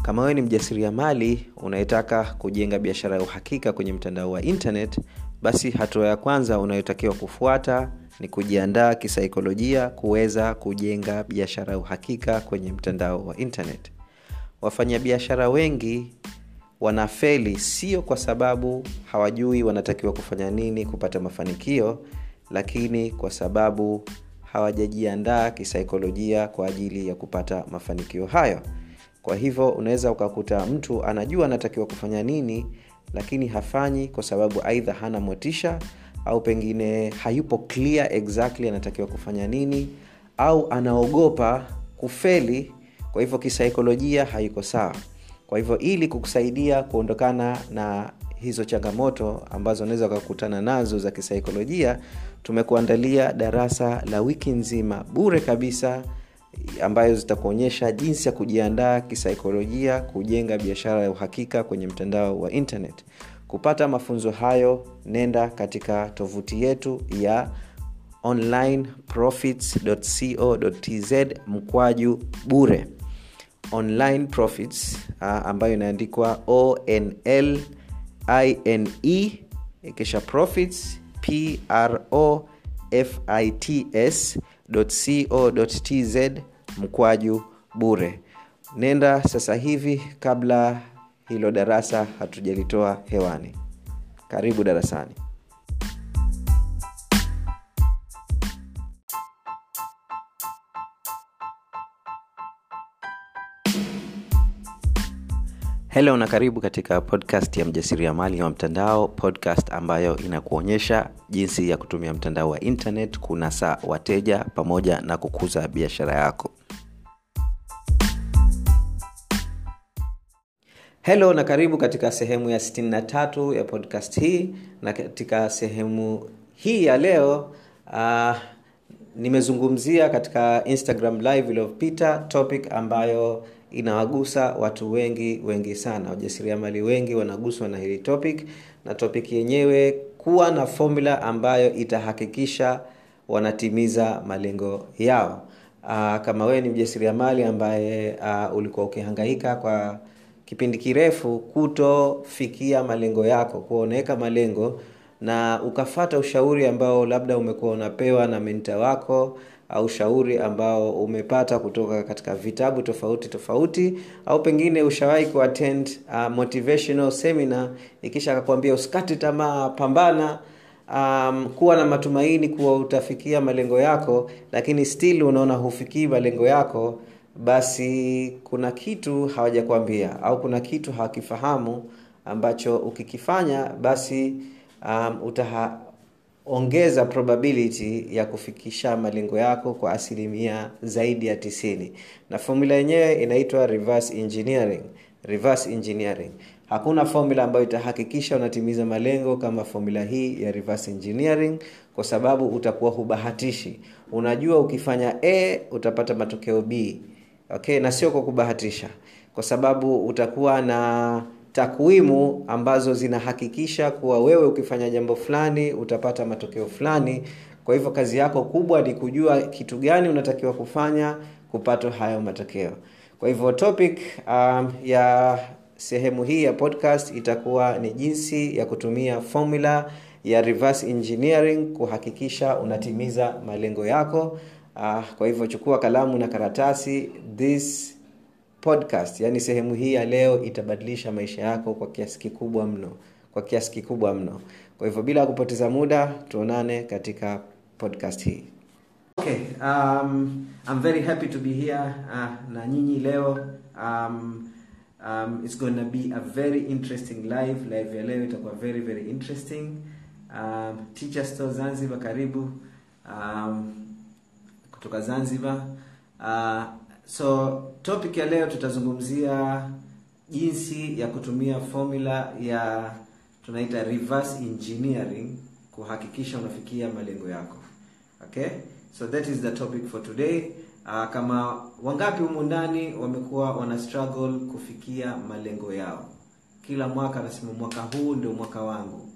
kama wewe ni mjasiriamali unayetaka kujenga biashara ya uhakika kwenye mtandao wa internet basi hatua ya kwanza unayotakiwa kufuata ni kujiandaa kisaikolojia kuweza kujenga biashara ya uhakika kwenye mtandao wa internet wafanyabiashara wengi wanafeli sio kwa sababu hawajui wanatakiwa kufanya nini kupata mafanikio lakini kwa sababu hawajajiandaa kisaikolojia kwa ajili ya kupata mafanikio hayo kwa hivyo unaweza ukakuta mtu anajua anatakiwa kufanya nini lakini hafanyi kwa sababu aidha hana motisha au pengine hayupo clear exactly anatakiwa kufanya nini au anaogopa kufeli kwa hivyo kisaikolojia haiko sawa kwa hivyo ili kukusaidia kuondokana na hizo changamoto ambazo unaweza ukakutana nazo za kisaikolojia tumekuandalia darasa la wiki nzima bure kabisa ambayo zitakuonyesha jinsi ya kujiandaa kisaikolojia kujenga biashara ya uhakika kwenye mtandao wa internet kupata mafunzo hayo nenda katika tovuti yetu ya onlineprofits.co.tz mkwaju bure online profits uh, ambayo inaandikwa onl ine kisha profits pro fits co.tz mkwaju bure nenda sasa hivi kabla hilo darasa hatujalitoa hewani karibu darasani helo na karibu katika podcast ya mjasiriamali wa mtandao podcast ambayo inakuonyesha jinsi ya kutumia mtandao wa internet kunasa wateja pamoja na kukuza biashara yako helo na karibu katika sehemu ya 63 ya podcast hii na katika sehemu hii ya leo uh, nimezungumzia katika instagram live iliyopita topic ambayo inawagusa watu wengi wengi sana wajasiriamali wengi wanaguswa na hili topic na topic yenyewe kuwa na formula ambayo itahakikisha wanatimiza malengo yao uh, kama wewe ni mjasiriamali ambaye uh, ulikuwa ukihangaika kwa kipindi kirefu kutofikia malengo yako kuwa unaweka malengo na ukafata ushauri ambao labda umekuwa unapewa na menta wako au ushauri ambao umepata kutoka katika vitabu tofauti tofauti au pengine ushawahi kuattend uh, motivational seminar ikisha akakwambia usikate tamaa pambana um, kuwa na matumaini kuwa utafikia malengo yako lakini still unaona hufikii malengo yako basi kuna kitu hawajakwambia au kuna kitu hawakifahamu ambacho ukikifanya basi um, utaha, ongeza probability ya kufikisha malengo yako kwa asilimia zaidi ya tisini na formula yenyewe inaitwa reverse engineering reverse engineering hakuna formula ambayo itahakikisha unatimiza malengo kama formula hii ya reverse engineering kwa sababu utakuwa hubahatishi unajua ukifanya a utapata matokeo b okay na sio kwa kubahatisha kwa sababu utakuwa na takwimu ambazo zinahakikisha kuwa wewe ukifanya jambo fulani utapata matokeo fulani kwa hivyo kazi yako kubwa ni kujua kitu gani unatakiwa kufanya kupata hayo matokeo kwa hivyo topic um, ya sehemu hii ya podcast itakuwa ni jinsi ya kutumia formula ya reverse engineering kuhakikisha unatimiza malengo yako uh, kwa hivyo chukua kalamu na karatasi this podcast yani sehemu hii ya leo itabadilisha maisha yako kwa kiasi kikubwa mno kwa kiasi kikubwa mno kwa hivyo bila kupoteza muda tuonane katika podcast hii okay um, I'm very happy to be here uh, na nyinyi leo um, um, it's gonna be a very interesting live live ya leo itakuwa very very interesting um, teacher store zanzibar karibu um, kutoka zanzibar uh, so topic ya leo tutazungumzia jinsi ya kutumia formula ya tunaita reverse engineering kuhakikisha unafikia malengo yako okay so that is the topic for today uh, kama wangapi humu ndani wamekuwa wana struggle kufikia malengo yao kila mwaka anasema mwaka huu ndio mwaka wangu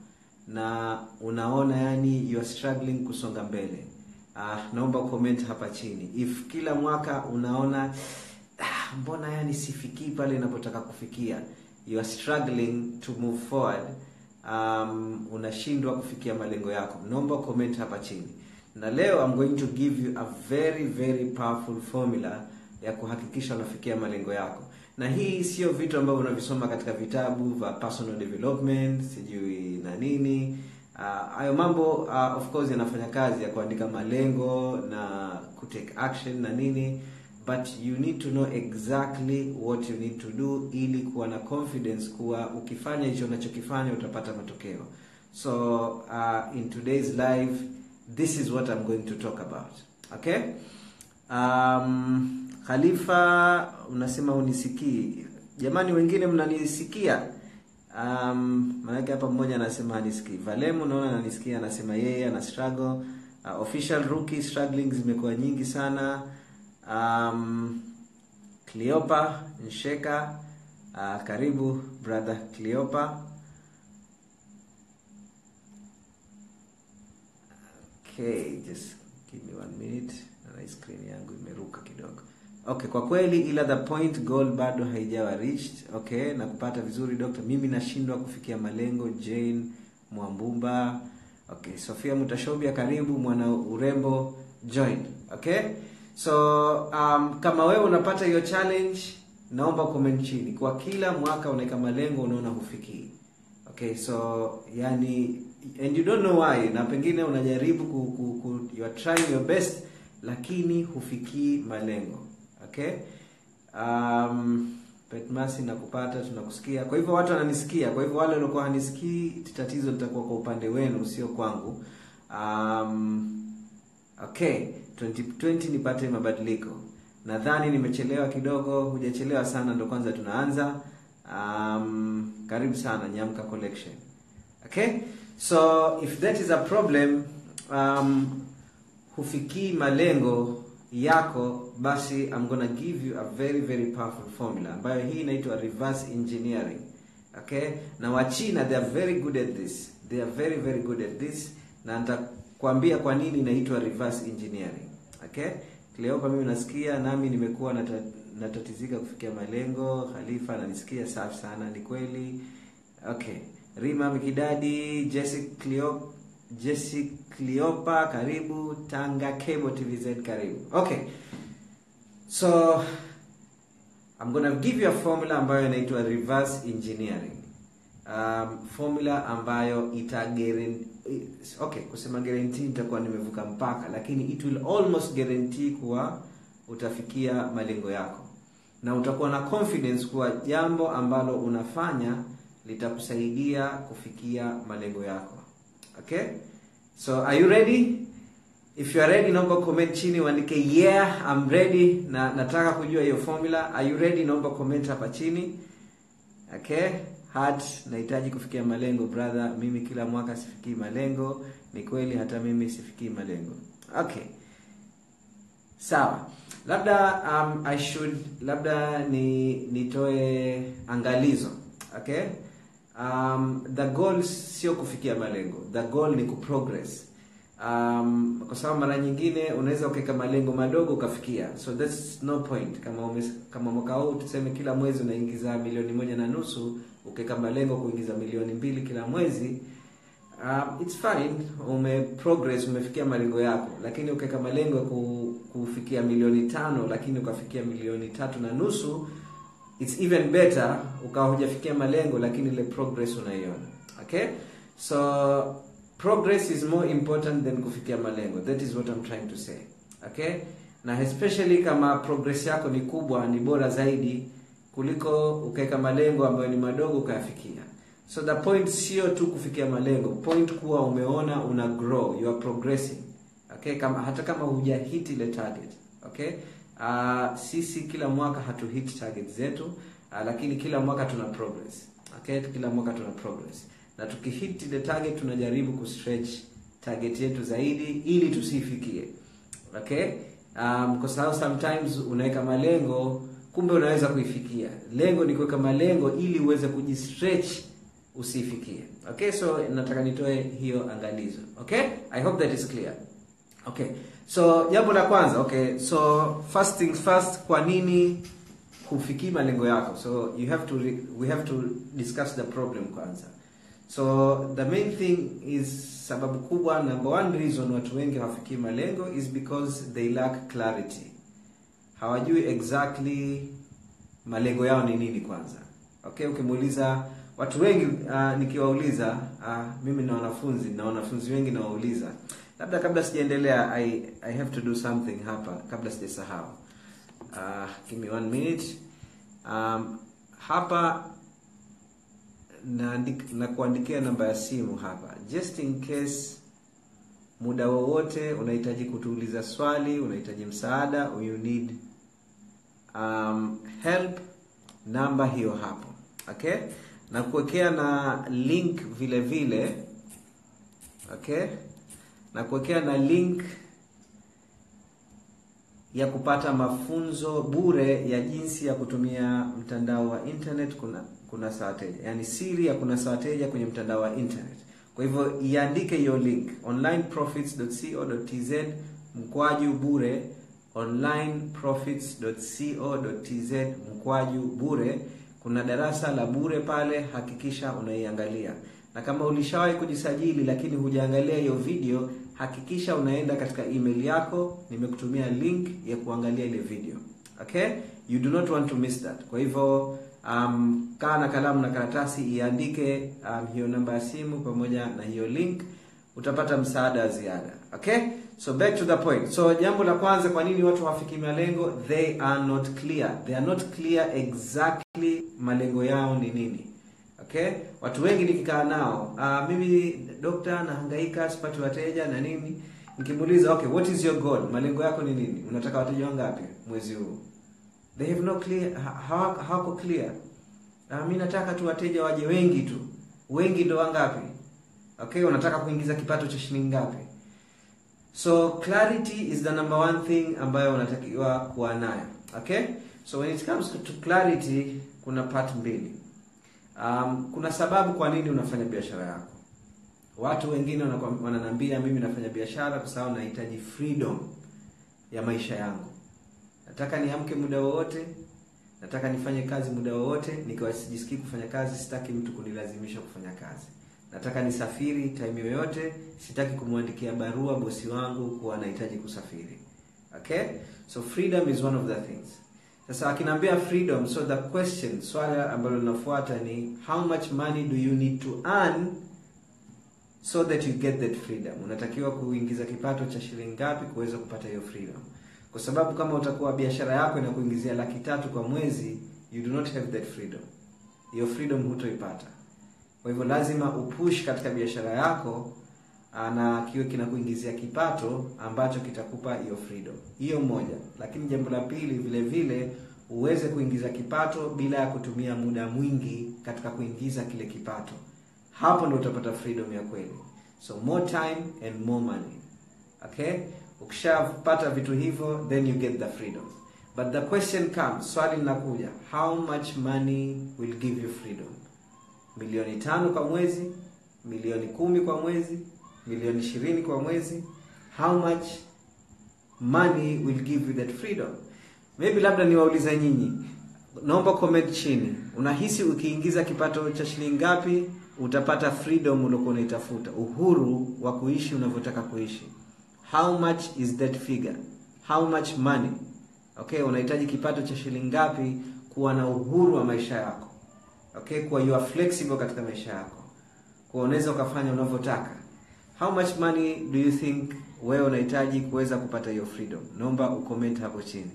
na unaona yani you are struggling kusonga mbele uh, naomba comment hapa chini if kila mwaka unaona ah, mbona yani sifikii pale inapotaka kufikia you are struggling to move forward um, unashindwa kufikia malengo yako naomba comment hapa chini na leo I'm going to give you a very very powerful formula ya kuhakikisha unafikia malengo yako na hii sio vitu ambavyo unavisoma katika vitabu vya personal development sijui na nini hayo uh, mambo uh, of course yanafanya kazi ya kuandika malengo na kutake action na nini but you need to know exactly what you need to do ili kuwa na confidence kuwa ukifanya hicho unachokifanya utapata matokeo so uh, in today's live this is what i'm going to talk about okay um, khalifa unasema unisikii jamani wengine mnanisikia um, maanake hapa mmoja anasema hanisikii valemu naona ananisikia anasema yeye ana struggle uh, official rookie struggling zimekuwa nyingi sana um, cleopa nsheka uh, karibu brother cleopa okay just give me one minute na screen yangu imeruka kidogo okay kwa kweli ila the point goal bado haijawa reached okay na kupata vizuri doctor mimi nashindwa kufikia malengo jane mwambumba okay sofia mutashobia karibu mwana urembo join okay so um, kama wewe unapata hiyo challenge naomba comment chini kwa kila mwaka unaweka malengo unaona hufikii okay so yani and you don't know why na pengine unajaribu ku, ku, ku, you are trying your best lakini hufikii malengo okay um, petmasi nakupata tunakusikia kwa hivyo watu wananisikia kwa hivyo wale waliokuwa hanisikii tatizo litakuwa kwa upande wenu sio kwangu um, okay 2020 nipate mabadiliko nadhani nimechelewa kidogo hujachelewa sana ndo kwanza tunaanza um, karibu sana nyamka collection okay so if that is a problem um, hufikii malengo yako basi I'm gonna give you a very very powerful formula ambayo hii inaitwa reverse engineering okay na wachina they are very good at this they are very very good at this na nitakwambia kwa nini inaitwa reverse engineering okay Cleopa mimi nasikia nami nimekuwa nata, natatizika kufikia malengo Khalifa ananisikia safi sana ni kweli okay Rima Mikidadi Jesse Cleo Jesse Cleopa karibu Tanga Cable TVZ karibu okay so I'm gonna give you a formula ambayo inaitwa reverse engineering um, formula ambayo ita guarantee okay kusema guarantee nitakuwa nimevuka mpaka lakini it will almost guarantee kuwa utafikia malengo yako na utakuwa na confidence kuwa jambo ambalo unafanya litakusaidia kufikia malengo yako okay so are you ready if you are ready naomba comment chini uandike yeah I'm ready na nataka kujua hiyo formula are you ready naomba comment hapa chini okay heart nahitaji kufikia malengo brother mimi kila mwaka sifikii malengo ni kweli hata mimi sifikii malengo okay sawa labda um, i should labda ni nitoe angalizo okay um, the goal sio kufikia malengo the goal ni kuprogress um, kwa sababu mara nyingine unaweza ukaweka malengo madogo ukafikia so that's no point kama umes, kama mwaka huu tuseme kila mwezi unaingiza milioni moja na nusu ukaweka malengo kuingiza milioni mbili kila mwezi um, it's fine ume progress umefikia malengo yako lakini ukaweka malengo ya ku, kufikia milioni tano lakini ukafikia milioni tatu na nusu it's even better ukawa hujafikia malengo lakini ile progress unaiona okay so progress is more important than kufikia malengo that is what I'm trying to say okay na especially kama progress yako ni kubwa ni bora zaidi kuliko ukaweka malengo ambayo ni madogo ukayafikia so the point sio tu kufikia malengo point kuwa umeona una grow you are progressing okay kama hata kama huja hit ile target okay uh, sisi kila mwaka hatu hit target zetu uh, lakini kila mwaka tuna progress okay kila mwaka tuna progress na tukihit ile target tunajaribu kustretch target yetu zaidi ili tusifikie okay um, kwa sababu sometimes unaweka malengo kumbe unaweza kuifikia lengo ni kuweka malengo ili uweze kujistretch usifikie okay so nataka nitoe hiyo angalizo okay i hope that is clear okay so jambo la kwanza okay so first things first kwa nini kufikii malengo yako so you have to re, we have to discuss the problem kwanza so the main thing is sababu kubwa number one reason watu wengi hawafikii malengo is because they lack clarity hawajui exactly malengo yao ni nini kwanza okay ukimuuliza watu wengi uh, nikiwauliza uh, mimi na wanafunzi na wanafunzi wengi nawauliza labda kabla sijaendelea I, i have to do something hapa kabla sijasahau uh, give me one minute um, hapa na, na kuandikia namba ya simu hapa just in case muda wowote unahitaji kutuuliza swali unahitaji msaada or you need um, help namba hiyo hapo okay na kuwekea na link vile vile okay na kuwekea na link ya kupata mafunzo bure ya jinsi ya kutumia mtandao wa internet kuna kuna wateja yaani siri ya kuna wateja kwenye mtandao wa internet kwa hivyo iandike hiyo link onlineprofits.co.tz mkwaju bure onlineprofits.co.tz mkwaju bure kuna darasa la bure pale hakikisha unaiangalia na kama ulishawahi kujisajili lakini hujaangalia hiyo video hakikisha unaenda katika email yako nimekutumia link ya kuangalia ile video okay you do not want to miss that kwa hivyo um, kaa na kalamu na karatasi iandike um, hiyo namba ya simu pamoja na hiyo link utapata msaada wa ziada okay so back to the point so jambo la kwanza kwa nini watu hawafiki malengo they are not clear they are not clear exactly malengo yao ni nini okay watu wengi nikikaa nao uh, mimi dokta nahangaika sipati wateja na nini nikimuuliza okay what is your goal malengo yako ni nini unataka wateja wangapi mwezi huu they have no clear hawako hawa clear uh, mi nataka tu wateja waje wengi tu wengi ndo wangapi okay unataka kuingiza kipato cha shilingi ngapi so clarity is the number one thing ambayo unatakiwa kuwa nayo okay so when it comes to clarity kuna part mbili um, kuna sababu kwa nini unafanya biashara yako watu wengine wananiambia mimi nafanya biashara kwa sababu nahitaji freedom ya maisha yangu nataka niamke muda wowote nataka nifanye kazi muda wowote nikiwa sijisikii kufanya kazi sitaki mtu kunilazimisha kufanya kazi nataka nisafiri time yoyote sitaki kumwandikia barua bosi wangu kuwa nahitaji kusafiri okay so freedom is one of the things sasa akinaambia freedom so the question swala ambalo linafuata ni how much money do you need to earn so that you get that freedom unatakiwa kuingiza kipato cha shilingi ngapi kuweza kupata hiyo freedom kwa sababu kama utakuwa biashara yako inakuingizia laki tatu kwa mwezi you do not have that freedom hiyo freedom hutoipata kwa hivyo lazima upush katika biashara yako na kiwe kinakuingizia kipato ambacho kitakupa hiyo freedom hiyo moja lakini jambo la pili vile vile uweze kuingiza kipato bila ya kutumia muda mwingi katika kuingiza kile kipato hapo ndo utapata freedom ya kweli so more time and more money okay ukishapata vitu hivyo then you get the freedom but the question comes swali linakuja how much money will give you freedom milioni tano kwa mwezi milioni kumi kwa mwezi milioni ishirini kwa mwezi how much money will give you that freedom maybe labda niwauliza nyinyi naomba comment chini unahisi ukiingiza kipato cha shilingi ngapi utapata freedom uliokuwa unaitafuta uhuru wa kuishi unavyotaka kuishi how much is that figure how much money okay unahitaji kipato cha shilingi ngapi kuwa na uhuru wa maisha yako okay kuwa you are flexible katika maisha yako kuwa unaweza ukafanya unavyotaka how much money do you think wewe unahitaji kuweza kupata hiyo freedom naomba ucomment hapo chini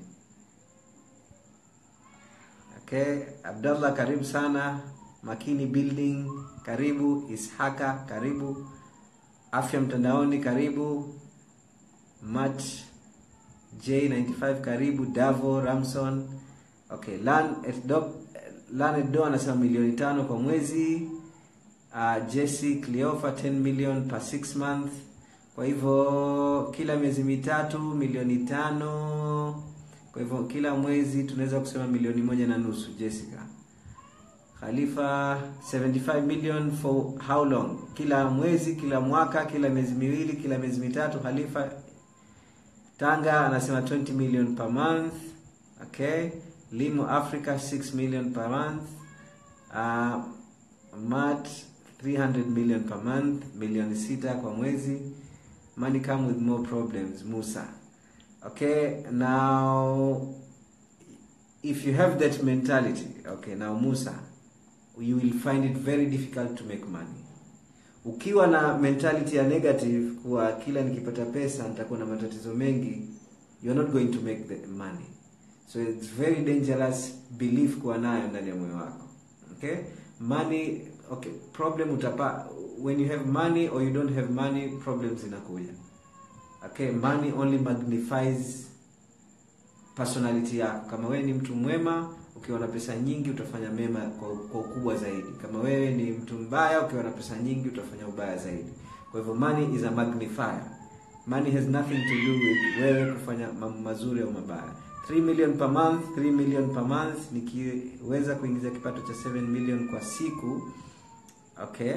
okay abdallah karibu sana makini building karibu ishaka karibu afya mtandaoni karibu mat j95 karibu davo ramson okay lan lanedo anasema milioni tano kwa mwezi uh, jesse cleofa 10 million per 6 month kwa hivyo kila miezi mitatu milioni tano kwa hivyo kila mwezi tunaweza kusema milioni moja na nusu jessica khalifa 75 million for how long kila mwezi kila mwaka kila miezi miwili kila miezi mitatu khalifa tanga anasema 20 million per month okay limo africa 6 million per month uh, mat 300 million per month milioni sita kwa mwezi money come with more problems musa okay now if you have that mentality okay now musa you will find it very difficult to make money ukiwa na mentality ya negative kuwa kila nikipata pesa nitakuwa na matatizo mengi you're not going to make the money so it's very dangerous belief kuwa nayo ndani ya moyo wako okay money okay problem utapa when you have money or you don't have money problems inakuja okay money only magnifies personality yako kama wewe ni mtu mwema ukiwa na pesa nyingi utafanya mema kwa, kwa ukubwa zaidi kama wewe ni mtu mbaya ukiwa na pesa nyingi utafanya ubaya zaidi kwa hivyo money is a magnifier money has nothing to do with wewe kufanya mambo mazuri au mabaya 3 million per month 3 million per month nikiweza kuingiza kipato cha 7 million kwa siku okay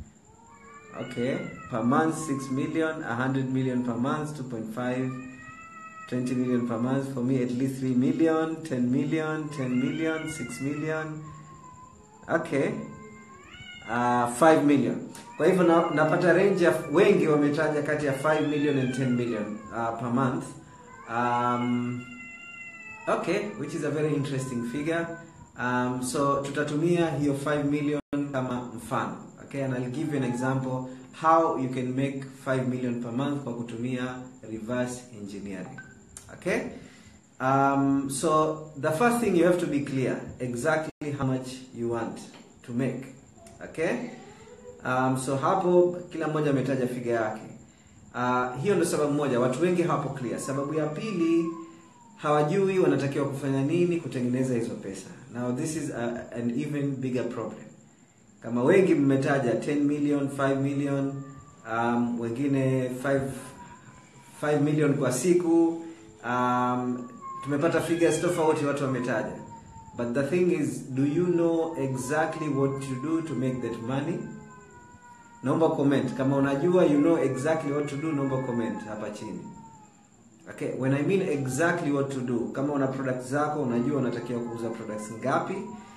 okay per month 6 million 100 million per month 2.5 20 million per month for me at least 3 million 10 million 10 million 6 million okay uh, 5 million kwa hivyo na, napata range ya wengi wametaja kati ya 5 million and 10 million uh, per month um, okay which is a very interesting figure um, so tutatumia hiyo 5 million kama mfano okay and I'll give you an example how you can make 5 million per month kwa kutumia reverse engineering okay um, so the first thing you have to be clear exactly how much you want to make okay um, so hapo kila mmoja ametaja figa yake uh, hiyo ndio sababu moja watu wengi hawapo clear sababu ya pili hawajui wanatakiwa kufanya nini kutengeneza hizo pesa now this is a, an even bigger problem kama wengi mmetaja 10 million 5 million um, wengine 5 5 million kwa siku um, tumepata figures tofauti watu wametaja but the thing is do you know exactly what to do to make that money naomba comment kama unajua you know exactly what to do naomba comment hapa chini okay when i mean exactly what to do kama una products zako unajua unatakiwa kuuza products ngapi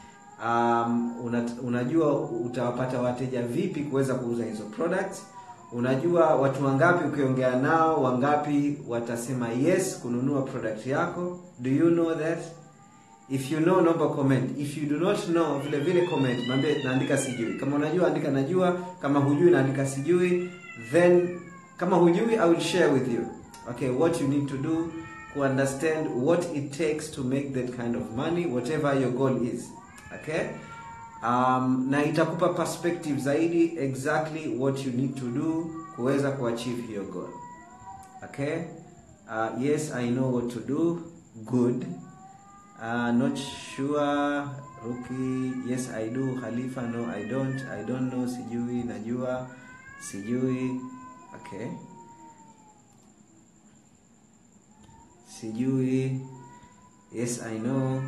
um, una, unajua utawapata wateja vipi kuweza kuuza hizo products unajua watu wangapi ukiongea nao wangapi watasema yes kununua product yako do you know that if you know naomba comment if you do not know vile vile comment mwambie naandika sijui kama unajua andika najua kama hujui naandika sijui then kama hujui i will share with you okay what you need to do to understand what it takes to make that kind of money whatever your goal is okay um, na itakupa perspective zaidi exactly what you need to do kuweza kuachieve hiyo goal okay uh, yes i know what to do good uh, not sure ruki yes i do khalifa no i don't i don't know sijui najua sijui okay sijui yes i know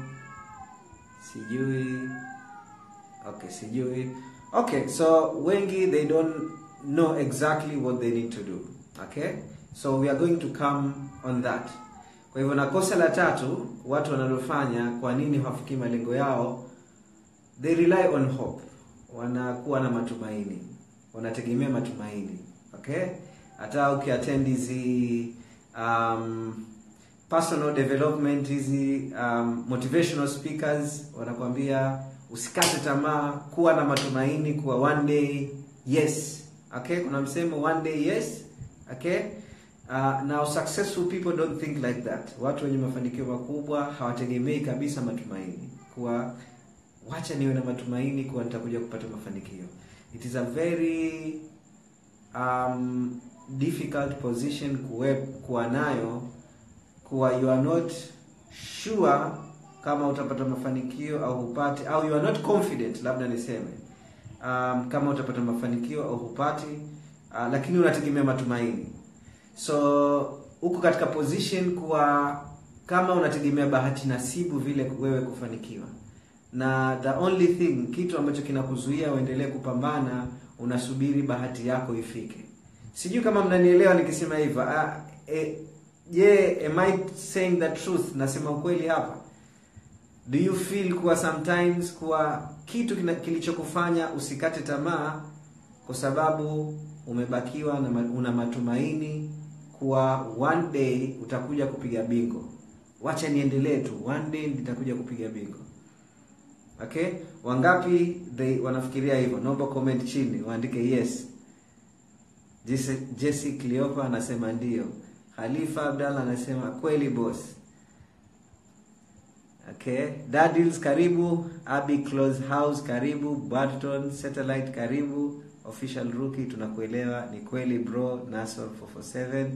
sijui okay sijui okay so wengi they don't know exactly what they need to do okay so we are going to come on that kwa hivyo na kosa la tatu watu wanalofanya kwa nini hawafikii malengo yao they rely on hope wanakuwa na matumaini wanategemea matumaini okay hata ukiattend hizi um, personal development hizi um, motivational speakers wanakuambia usikate tamaa kuwa na matumaini kuwa one day yes okay kuna msemo one day yes okay uh, now successful people don't think like that watu wenye mafanikio makubwa hawategemei kabisa matumaini kuwa wacha niwe na matumaini kuwa nitakuja kupata mafanikio it is a very um, difficult position kuwe, kuwa nayo kuwa you are not sure kama utapata mafanikio au hupati au you are not confident labda niseme um, kama utapata mafanikio au hupati uh, lakini unategemea matumaini so huko katika position kuwa kama unategemea bahati nasibu vile wewe kufanikiwa na the only thing kitu ambacho kinakuzuia uendelee kupambana unasubiri bahati yako ifike sijui kama mnanielewa nikisema hivyo ah, eh, je am I saying the truth nasema ukweli hapa do you feel kuwa sometimes kuwa kitu kina- kilichokufanya usikate tamaa kwa sababu umebakiwa na ma- una matumaini kuwa one day utakuja kupiga bingo wacha niendelee tu one day nitakuja kupiga bingo okay wangapi they wanafikiria hivyo naomba comment chini waandike yes Jesse, Jesse Cleopa anasema ndio Khalifa Abdallah anasema kweli boss okay Dadils karibu Abi Close House karibu Barton Satellite karibu Official Rookie tunakuelewa ni kweli bro Nasor 447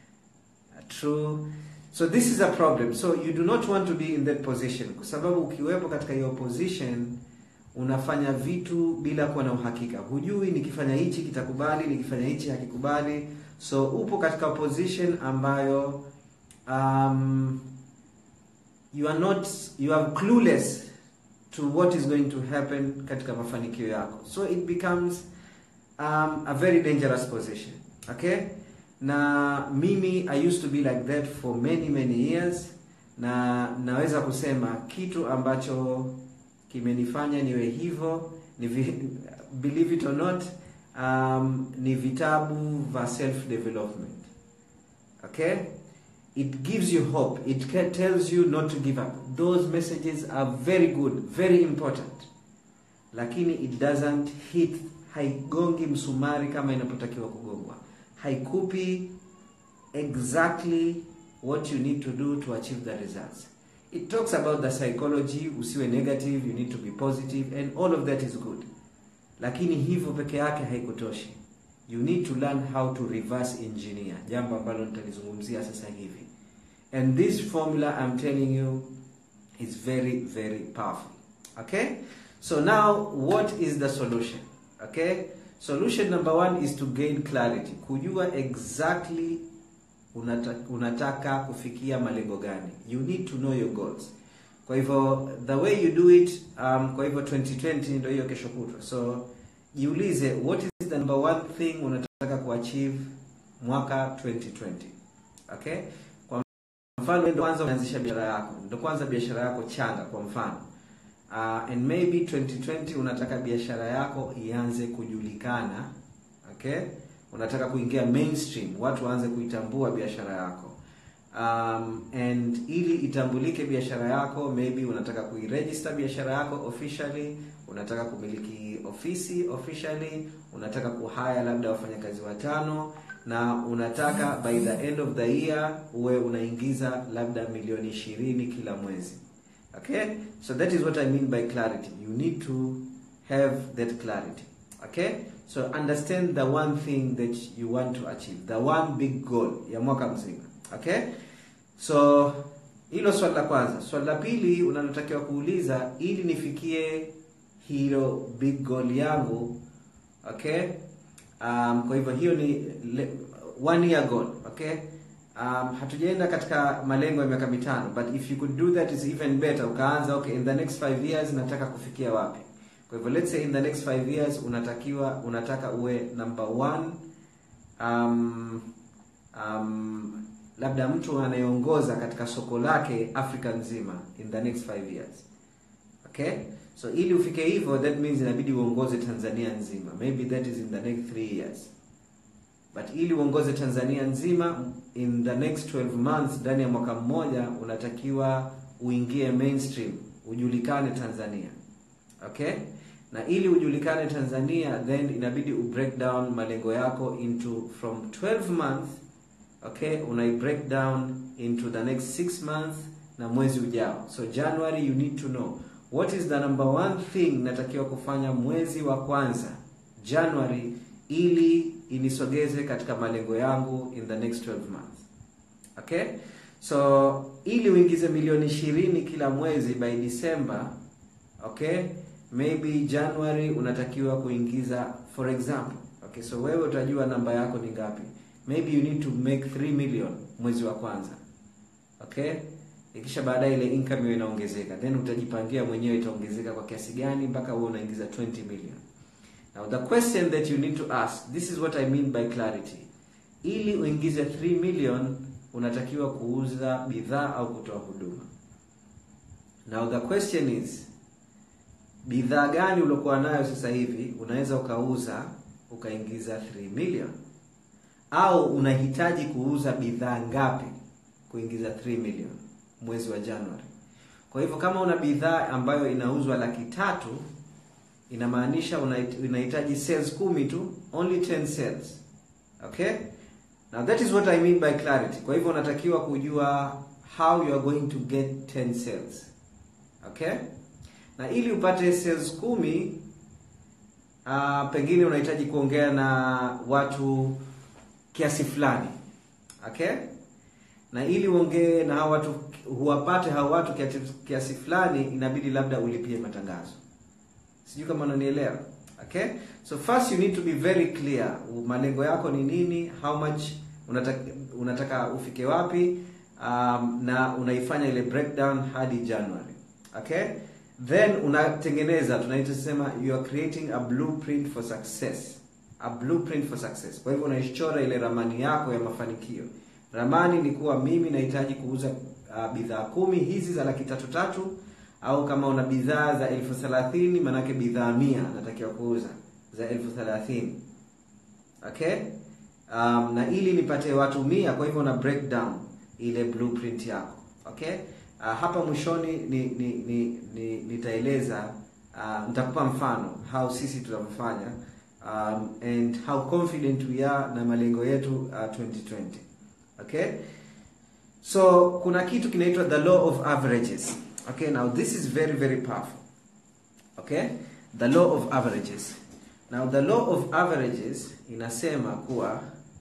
true so this is a problem so you do not want to be in that position kwa sababu ukiwepo katika hiyo position unafanya vitu bila kuwa na uhakika hujui nikifanya hichi kitakubali nikifanya hichi hakikubali so upo katika position ambayo um, you are not you are clueless to what is going to happen katika mafanikio yako so it becomes um, a very dangerous position okay na mimi i used to be like that for many many years na naweza kusema kitu ambacho kimenifanya niwe hivyo ni vi, believe it or not um, ni vitabu vya self development okay it gives you hope it ca- tells you not to give up those messages are very good very important lakini it doesn't hit haigongi msumari kama inapotakiwa kugongwa haikupi exactly what you need to do to achieve the results it talks about the psychology usiwe negative you need to be positive and all of that is good lakini hivyo peke yake haikutoshi you need to learn how to reverse engineer jambo ambalo nitalizungumzia sasa hivi and this formula i'm telling you is very very powerful okay so now what is the solution okay solution number one is to gain clarity kujua exactly unata, unataka kufikia malengo gani you need to know your goals kwa hivyo the way you do it um, kwa hivyo 2020 ndio hiyo kesho kutwa so jiulize what is the number one thing unataka kuachieve mwaka 2020 okay kwa mfano wewe ndio kwanza unaanzisha biashara yako ndio kwanza biashara yako changa kwa mfano uh, and maybe 2020 unataka biashara yako ianze kujulikana okay unataka kuingia mainstream watu waanze kuitambua biashara yako um, and ili itambulike biashara yako maybe unataka kuiregister biashara yako officially unataka kumiliki ofisi officially unataka kuhaya labda wafanyakazi watano na unataka by the end of the year uwe unaingiza labda milioni ishirini kila mwezi okay so that is what i mean by clarity you need to have that clarity okay so understand the one thing that you want to achieve the one big goal ya mwaka mzima okay so hilo swali la kwanza swali la pili unalotakiwa kuuliza ili nifikie hilo big goal yangu okay um, kwa hivyo hiyo ni le, one year goal okay um, hatujaenda katika malengo ya miaka mitano but if you could do that is even better ukaanza okay in the next five years nataka kufikia wapi kwa hivyo let's say in the next five years unatakiwa unataka uwe number one um, um, labda mtu anayeongoza katika soko lake afrika nzima in the next five years okay so ili ufike hivyo that means inabidi uongoze tanzania nzima maybe that is in the next three years but ili uongoze tanzania nzima in the next 12 months ndani ya mwaka mmoja unatakiwa uingie mainstream ujulikane tanzania okay na ili ujulikane tanzania then inabidi ubreak down malengo yako into from 12 months okay unai break down into the next 6 months na mwezi ujao so january you need to know what is the number one thing natakiwa kufanya mwezi wa kwanza january ili inisogeze katika malengo yangu in the next 12 months okay so ili uingize milioni ishirini kila mwezi by december okay maybe january unatakiwa kuingiza for example okay so wewe utajua namba yako ni ngapi maybe you need to make 3 million mwezi wa kwanza okay ikisha baadaye ile income hiyo inaongezeka then utajipangia mwenyewe itaongezeka kwa kiasi gani mpaka wewe unaingiza 20 million now the question that you need to ask this is what i mean by clarity ili uingize 3 million unatakiwa kuuza bidhaa au kutoa huduma now the question is bidhaa gani uliokuwa nayo sasa hivi unaweza ukauza ukaingiza 3 million au unahitaji kuuza bidhaa ngapi kuingiza 3 million mwezi wa January. Kwa hivyo kama una bidhaa ambayo inauzwa laki tatu inamaanisha unahitaji sales kumi tu, only 10 sales. Okay? Now that is what I mean by clarity. Kwa hivyo unatakiwa kujua how you are going to get 10 sales. Okay? Na ili upate sales kumi uh, pengine unahitaji kuongea na watu kiasi fulani. Okay? Na ili uongee na hao watu huwapate hao watu kiasi, kiasi fulani inabidi labda ulipie matangazo. Sijui kama unanielewa. Okay? So first you need to be very clear. Malengo yako ni nini? How much unataka, unataka ufike wapi? Um, na unaifanya ile breakdown hadi January. Okay? Then unatengeneza tunaita sema you are creating a blueprint for success. A blueprint for success. Kwa hivyo unaichora ile ramani yako ya mafanikio. Ramani ni kuwa mimi nahitaji kuuza uh, bidhaa kumi hizi za laki tatu tatu au kama una bidhaa za elfu thelathini manake bidhaa mia natakiwa kuuza za elfu thelathini okay um, na ili nipate watu mia kwa hivyo na breakdown ile blueprint yako okay uh, hapa mwishoni ni, ni, ni, ni nitaeleza uh, nitakupa mfano how sisi tunavyofanya um, and how confident we are na malengo yetu uh, 2020 okay so kuna kitu kinaitwa the law of averages okay now this is very very powerful okay the law of averages now the law of averages inasema kuwa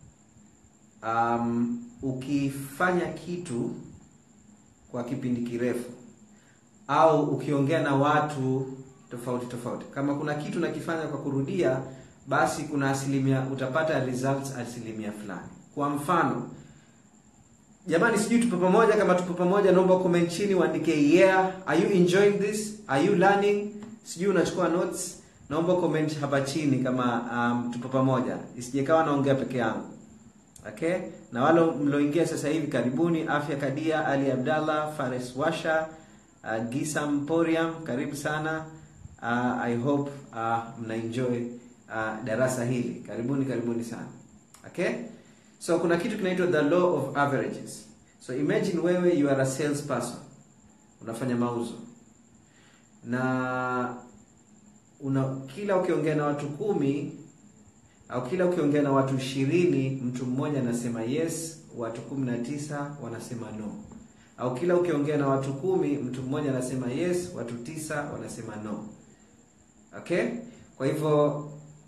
um, ukifanya kitu kwa kipindi kirefu au ukiongea na watu tofauti tofauti kama kuna kitu nakifanya kwa kurudia basi kuna asilimia utapata results asilimia fulani kwa mfano jamani sijui tupo pamoja kama tupo pamoja naomba comment chini uandike yeah are you enjoying this are you learning sijui unachukua notes naomba comment hapa chini kama um, tupo pamoja isijekawa naongea peke yangu okay na wale mlioingia sasa hivi karibuni afya kadia ali abdallah fares washa uh, gisa mporiam karibu sana uh, i hope uh, mna enjoy uh, darasa hili karibuni karibuni sana okay so kuna kitu kinaitwa the law of averages so imagine wewe you are a sales person unafanya mauzo na una kila ukiongea na watu kumi au kila ukiongea na watu ishirini mtu mmoja anasema yes watu kumi na tisa wanasema no au kila ukiongea na watu kumi mtu mmoja anasema yes watu tisa wanasema no okay kwa hivyo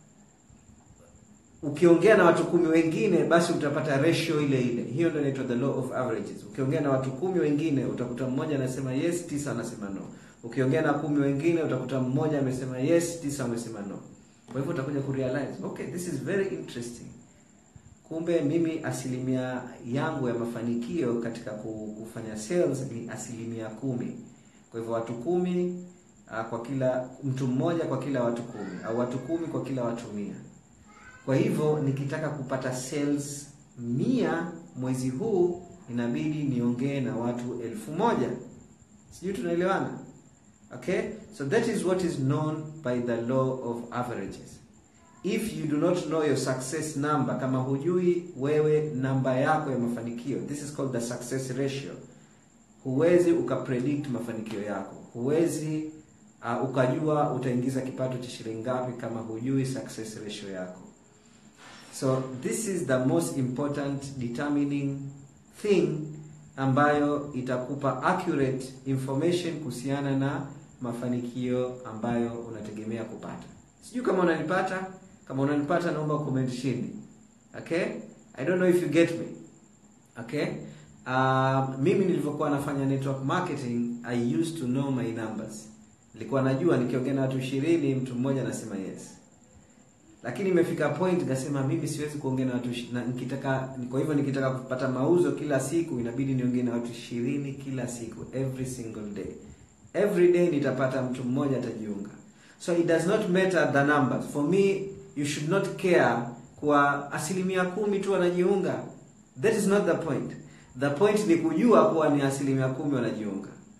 ukiongea na watu kumi wengine basi utapata ratio ile ile hiyo ndio inaitwa the law of averages ukiongea na watu kumi wengine utakuta mmoja anasema yes tisa anasema no ukiongea na kumi wengine utakuta mmoja amesema yes tisa amesema no kwa hivyo utakuja kurealize okay this is very interesting kumbe mimi asilimia yangu ya mafanikio katika kufanya sales ni asilimia kumi kwa hivyo watu kumi uh, kwa kila mtu mmoja kwa kila watu kumi au watu kumi kwa kila watu mia kwa hivyo nikitaka kupata sales mia mwezi huu inabidi niongee na watu elfu moja sijui tunaelewana okay so that is what is known by the law of averages if you do not know your success number kama hujui wewe namba yako ya mafanikio this is called the success ratio huwezi ukapredict mafanikio yako huwezi uh, ukajua utaingiza kipato cha shilingi ngapi kama hujui success ratio yako so this is the most important determining thing ambayo itakupa accurate information kuhusiana na mafanikio ambayo unategemea kupata sijui kama unanipata kama unanipata naomba comment chini okay i don't know if you get me okay uh, mimi nilivyokuwa nafanya network marketing i used to know my numbers nilikuwa najua nikiongea na watu ishirini mtu mmoja anasema yes lakini imefika point nikasema mimi siwezi kuongea na watu na nikitaka kwa hivyo nikitaka kupata mauzo kila siku inabidi niongee na watu ishirini kila siku every single day every day nitapata mtu mmoja atajiunga so it does not matter the numbers for me you should not care kwa asilimia kumi tu wanajiunga that is not the point the point ni kujua kuwa ni asilimia kumi wanajiunga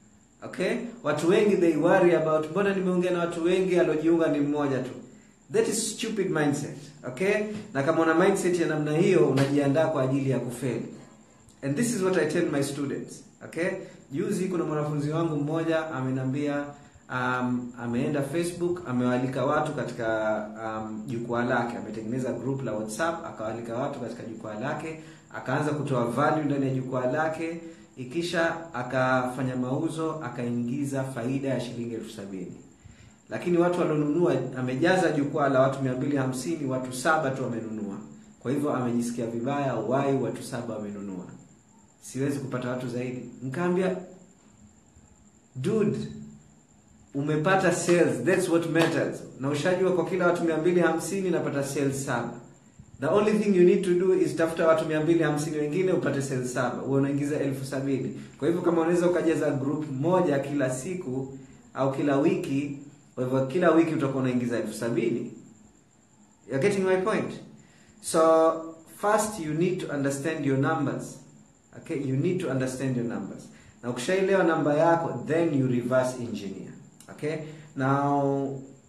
okay watu wengi they worry about mbona nimeongea na watu wengi aliojiunga ni mmoja tu that is stupid mindset okay na kama una mindset ya namna hiyo unajiandaa kwa ajili ya kufeli and this is what i tell my students okay juzi kuna mwanafunzi wangu mmoja amenambia um, ameenda facebook amewaalika watu katika um, jukwaa lake ametengeneza group la whatsapp akawaalika watu katika jukwaa lake akaanza kutoa value ndani ya jukwaa lake ikisha akafanya mauzo akaingiza faida ya shilingi elfu sabini lakini watu walionunua amejaza jukwaa la watu mia mbili hamsini watu saba tu wamenunua kwa hivyo amejisikia vibaya wai watu saba wamenunua siwezi kupata watu zaidi nkaambia dude umepata sales that's what matters na ushajua kwa kila watu mia mbili hamsini napata sales saba the only thing you need to do is tafuta watu mia mbili hamsini wengine upate sales saba huwe unaingiza elfu sabini kwa hivyo kama unaweza ukajaza group moja kila siku au kila wiki kwa hivyo kila wiki utakuwa unaingiza elfu sabini you're getting my point so first you need to understand your numbers okay you need to understand your numbers na ukishaelewa namba yako then you reverse engineer okay now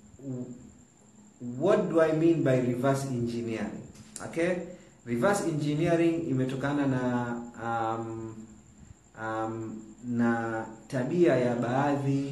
what do i mean by reverse engineering okay reverse engineering imetokana na um, um, na tabia ya baadhi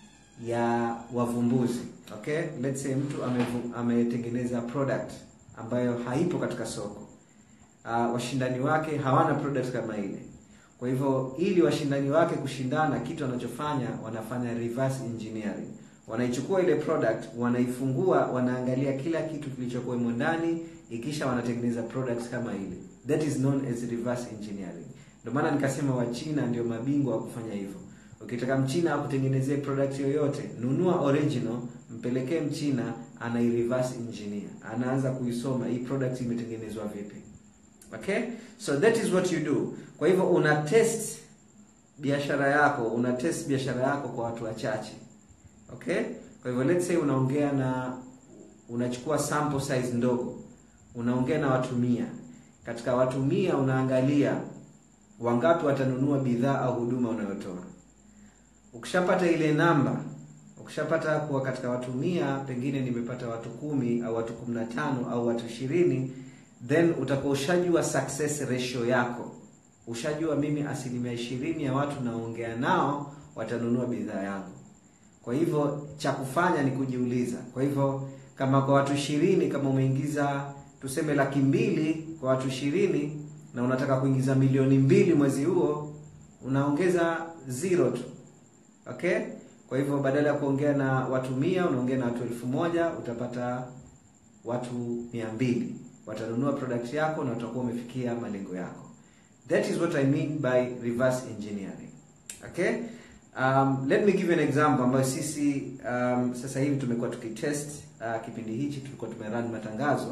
ya wavumbuzi okay let's say mtu amevu- ametengeneza product ambayo haipo katika soko uh, washindani wake hawana product kama ile kwa hivyo ili washindani wake kushindana kitu wanachofanya wanafanya reverse engineering wanaichukua ile product wanaifungua wanaangalia kila kitu kilichokuwemo ndani ikisha wanatengeneza product kama ile that is known as reverse engineering ndio maana nikasema wachina ndio mabingwa wa kufanya hivyo ukitaka mchina akutengenezee product yoyote nunua original mpelekee mchina anai reverse engineer anaanza kuisoma hii product imetengenezwa vipi okay so that is what you do kwa hivyo una test biashara yako una test biashara yako kwa watu wachache okay kwa hivyo let's say unaongea na unachukua sample size ndogo unaongea na watu mia katika watu mia unaangalia wangapi watanunua bidhaa au huduma unayotoa ukishapata ile namba ukishapata kuwa katika watu mia pengine nimepata watu kumi au watu kumi na tano au watu ishirini then utakuwa ushajua success ratio yako ushajua mimi asilimia ishirini ya watu naongea nao watanunua bidhaa yangu kwa hivyo cha kufanya ni kujiuliza kwa hivyo kama kwa watu ishirini kama umeingiza tuseme laki mbili kwa watu ishirini na unataka kuingiza milioni mbili mwezi huo unaongeza zero tu okay kwa hivyo badala ya kuongea na watu mia unaongea na watu elfu moja utapata watu mia mbili watanunua product yako na utakuwa umefikia malengo yako that is what i mean by reverse engineering okay um, let me give you an example ambayo sisi um, sasa hivi tumekuwa tukitest uh, kipindi hichi tulikuwa tumerun matangazo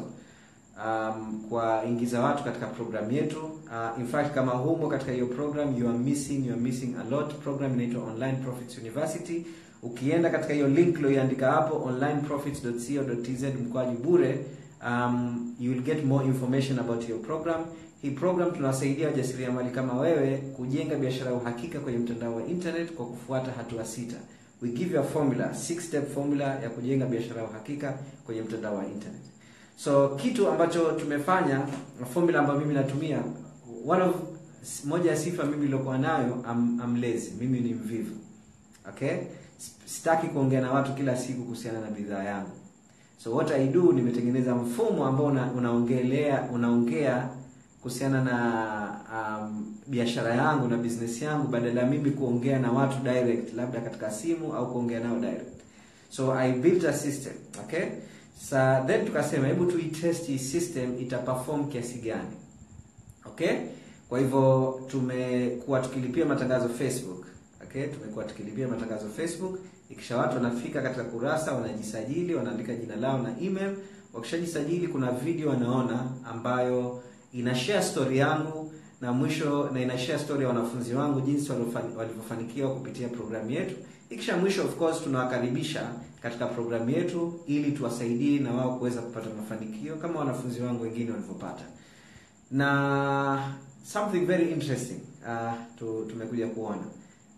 um, kwa ingiza watu katika program yetu uh, in fact kama humo katika hiyo program you are missing you are missing a lot program inaitwa online profits university ukienda katika hiyo link loiandika hapo onlineprofits.co.tz mkwaju bure um, you will get more information about your program hii program tunawasaidia wajasiriamali kama wewe kujenga biashara ya uhakika kwenye mtandao wa internet kwa kufuata hatua sita we give you a formula six step formula ya kujenga biashara ya uhakika kwenye mtandao wa internet so kitu ambacho tumefanya formula ambayo mimi natumia one of moja ya sifa mimi niliokuwa nayo am, am lazy mimi ni mvivu okay sitaki kuongea na watu kila siku kuhusiana na bidhaa yangu so what i do nimetengeneza mfumo ambao una, unaongelea unaongea kuhusiana na um, biashara yangu na business yangu badala ya mimi kuongea na watu direct labda katika simu au kuongea nao direct so i built a system okay sa then tukasema hebu tuitest hii system ita perform kiasi gani okay kwa hivyo tumekuwa tukilipia matangazo facebook okay tumekuwa tukilipia matangazo facebook ikisha watu wanafika katika kurasa wanajisajili wanaandika jina lao na email wakishajisajili kuna video wanaona ambayo ina share story yangu na mwisho na ina share story ya wanafunzi wangu jinsi walivyofanikiwa kupitia programu yetu ikisha mwisho of course tunawakaribisha katika programu yetu ili tuwasaidie na wao kuweza kupata mafanikio kama wanafunzi wangu wengine walivyopata na something very interesting uh, tu, tumekuja kuona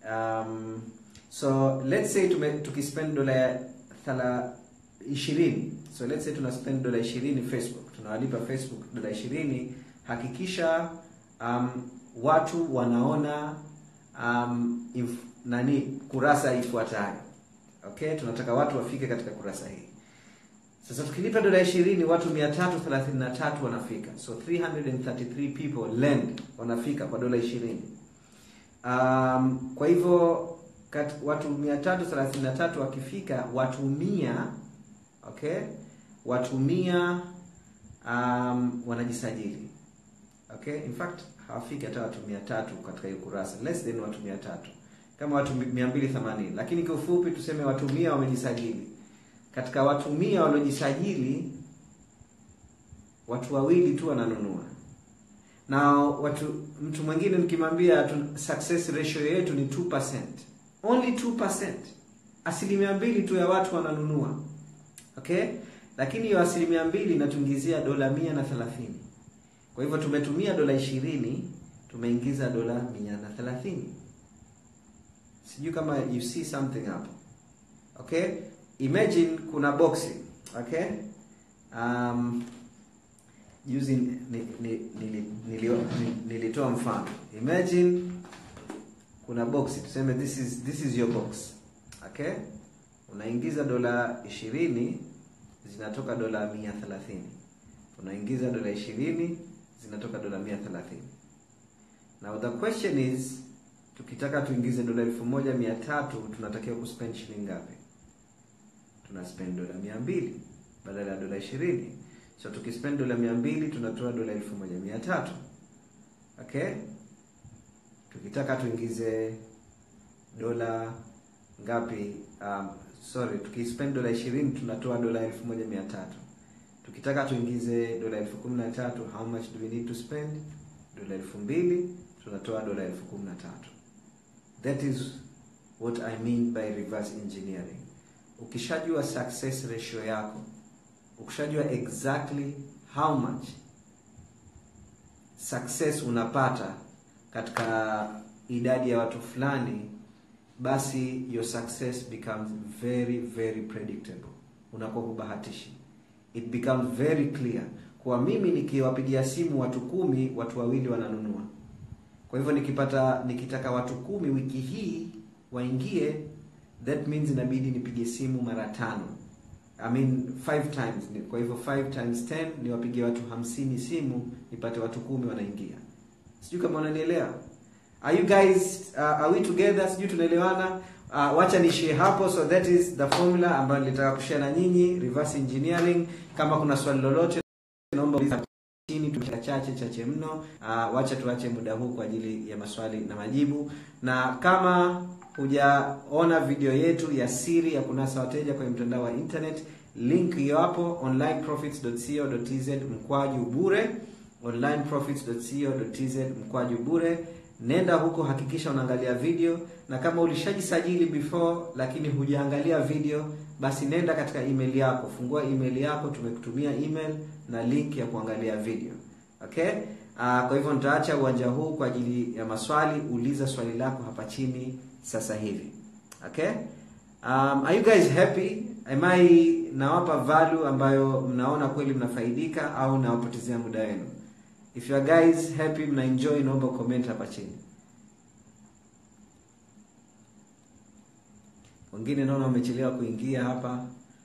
um, so let's say tume, tukispend dola ya thala ishirini so let's say tuna spend dola ishirini facebook tunawalipa facebook dola ishirini hakikisha um, watu wanaona um, if, nani kurasa ifuatayo okay tunataka watu wafike katika kurasa hii sasa tukilipa dola ishirini watu 333 wanafika so 333 people land wanafika kwa dola ishirini um, kwa hivyo kat, watu 333 wakifika watu mia okay watu mia um, wanajisajili okay in fact hawafiki hata watu 300 katika hiyo kurasa less than watu 300 kama watu 280 lakini kwa ufupi tuseme watu mia wamejisajili katika watu mia waliojisajili watu wawili tu wananunua na watu mtu mwingine nikimwambia tu- success ratio yetu ni 2%. only 2%. asilimia mbili tu ya watu wananunua okay lakini hiyo asilimia mbili inatuingizia dola mia na thelathini kwa hivyo tumetumia dola ishirini tumeingiza dola mia na thelathini sijui kama you see something hapo okay imagine kuna boxi okay um, juzi ni- ni- nili- nilio- ni- nilitoa mfano imagine kuna boxi tuseme this is this is your box okay unaingiza dola ishirini zinatoka dola mia thelathini unaingiza dola ishirini zinatoka dola mia thelathini now the question is tukitaka tuingize dola elfu moja mia tatu tunatakiwa kuspend shilingi ngapi tuna spend dola mia mbili badala ya dola ishirini so tukispend dola mia mbili tunatoa dola elfu moja mia tatu okay tukitaka tuingize dola ngapi um, sorry tukispend dola ishirini tunatoa dola elfu moja mia tatu tukitaka tuingize dola elfu kumi na tatu how much do we need to spend dola elfu mbili tunatoa dola elfu kumi na tatu that is what i mean by reverse engineering ukishajua success ratio yako ukishajua exactly how much success unapata katika idadi ya watu fulani basi your success becomes very very predictable unakuwa kubahatishi it becomes very clear kwa mimi nikiwapigia simu watu kumi watu wawili wananunua kwa hivyo nikipata nikitaka watu kumi wiki hii waingie that means inabidi nipige simu mara tano I mean five times Ni- kwa hivyo 5 times 10 niwapigie watu hamsini simu nipate watu kumi wanaingia sijui kama unanielewa are you guys uh, are we together sijui tunaelewana uh, wacha nishie hapo so that is the formula ambayo nilitaka kushare na nyinyi reverse engineering kama kuna swali lolote naomba uliza chini tumia chache chache mno uh, wacha tuache muda huu kwa ajili ya maswali na majibu na kama hujaona video yetu ya siri ya kunasa wateja kwenye mtandao wa internet link hiyo hapo onlineprofits.co.tz mkwaju bure onlineprofits.co.tz mkwaju bure nenda huko hakikisha unaangalia video na kama ulishajisajili before lakini hujaangalia video basi nenda katika email yako fungua email yako tumekutumia email na link ya kuangalia video okay uh, kwa hivyo nitaacha uwanja huu kwa ajili ya maswali uliza swali lako hapa chini sasa hivi okay um, are you guys happy am I nawapa value ambayo mnaona kweli mnafaidika au nawapotezea muda wenu if you are guys happy mna enjoy naomba comment hapa chini wengine naona wamechelewa kuingia hapa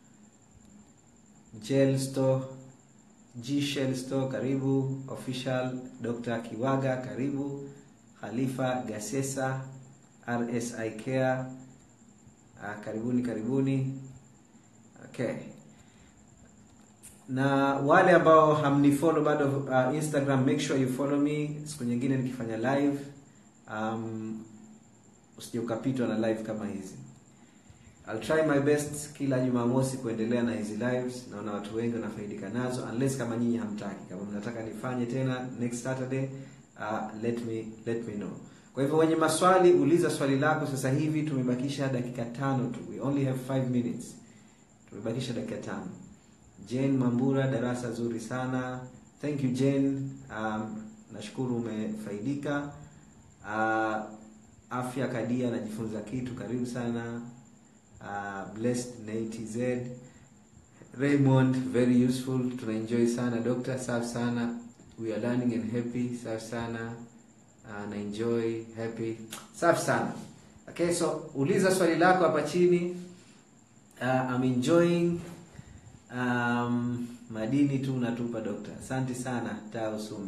Gel Store G Shell Store karibu official Dr. Kiwaga karibu Khalifa Gasesa RSI Care ah, karibuni karibuni okay na wale ambao hamnifollow bado uh, Instagram make sure you follow me siku nyingine nikifanya live um, usije ukapitwa na live kama hizi I'll try my best kila Jumamosi kuendelea na hizi lives. Naona watu wengi wanafaidika nazo, unless kama nyinyi hamtaki. Kama mnataka nifanye tena next Saturday, uh, let me let me know. Kwa hivyo wenye maswali, uliza swali lako sasa hivi. Tumebakisha dakika tano tu, we only have 5 minutes. Tumebakisha dakika tano. Jane Mambura, darasa zuri sana. Thank you Jane. Um, nashukuru umefaidika. Uh, afya kadia anajifunza kitu karibu sana uh, blessed natz raymond very useful tunaenjoy sana doctor safi sana we are learning and happy safi sana uh, na enjoy happy safi sana okay so uliza swali lako hapa chini uh, I'm enjoying um, madini tu unatupa dokta asante sana taa usume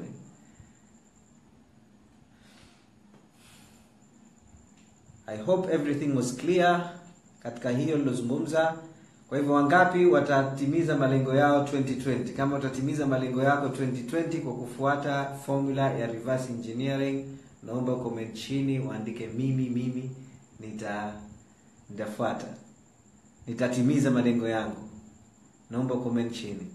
i hope everything was clear katika hiyo nilozungumza kwa hivyo wangapi watatimiza malengo yao 2020 kama utatimiza malengo yako 2020 kwa kufuata formula ya reverse engineering naomba comment chini waandike mimi mimi nita nitafuata nitatimiza malengo yangu naomba comment chini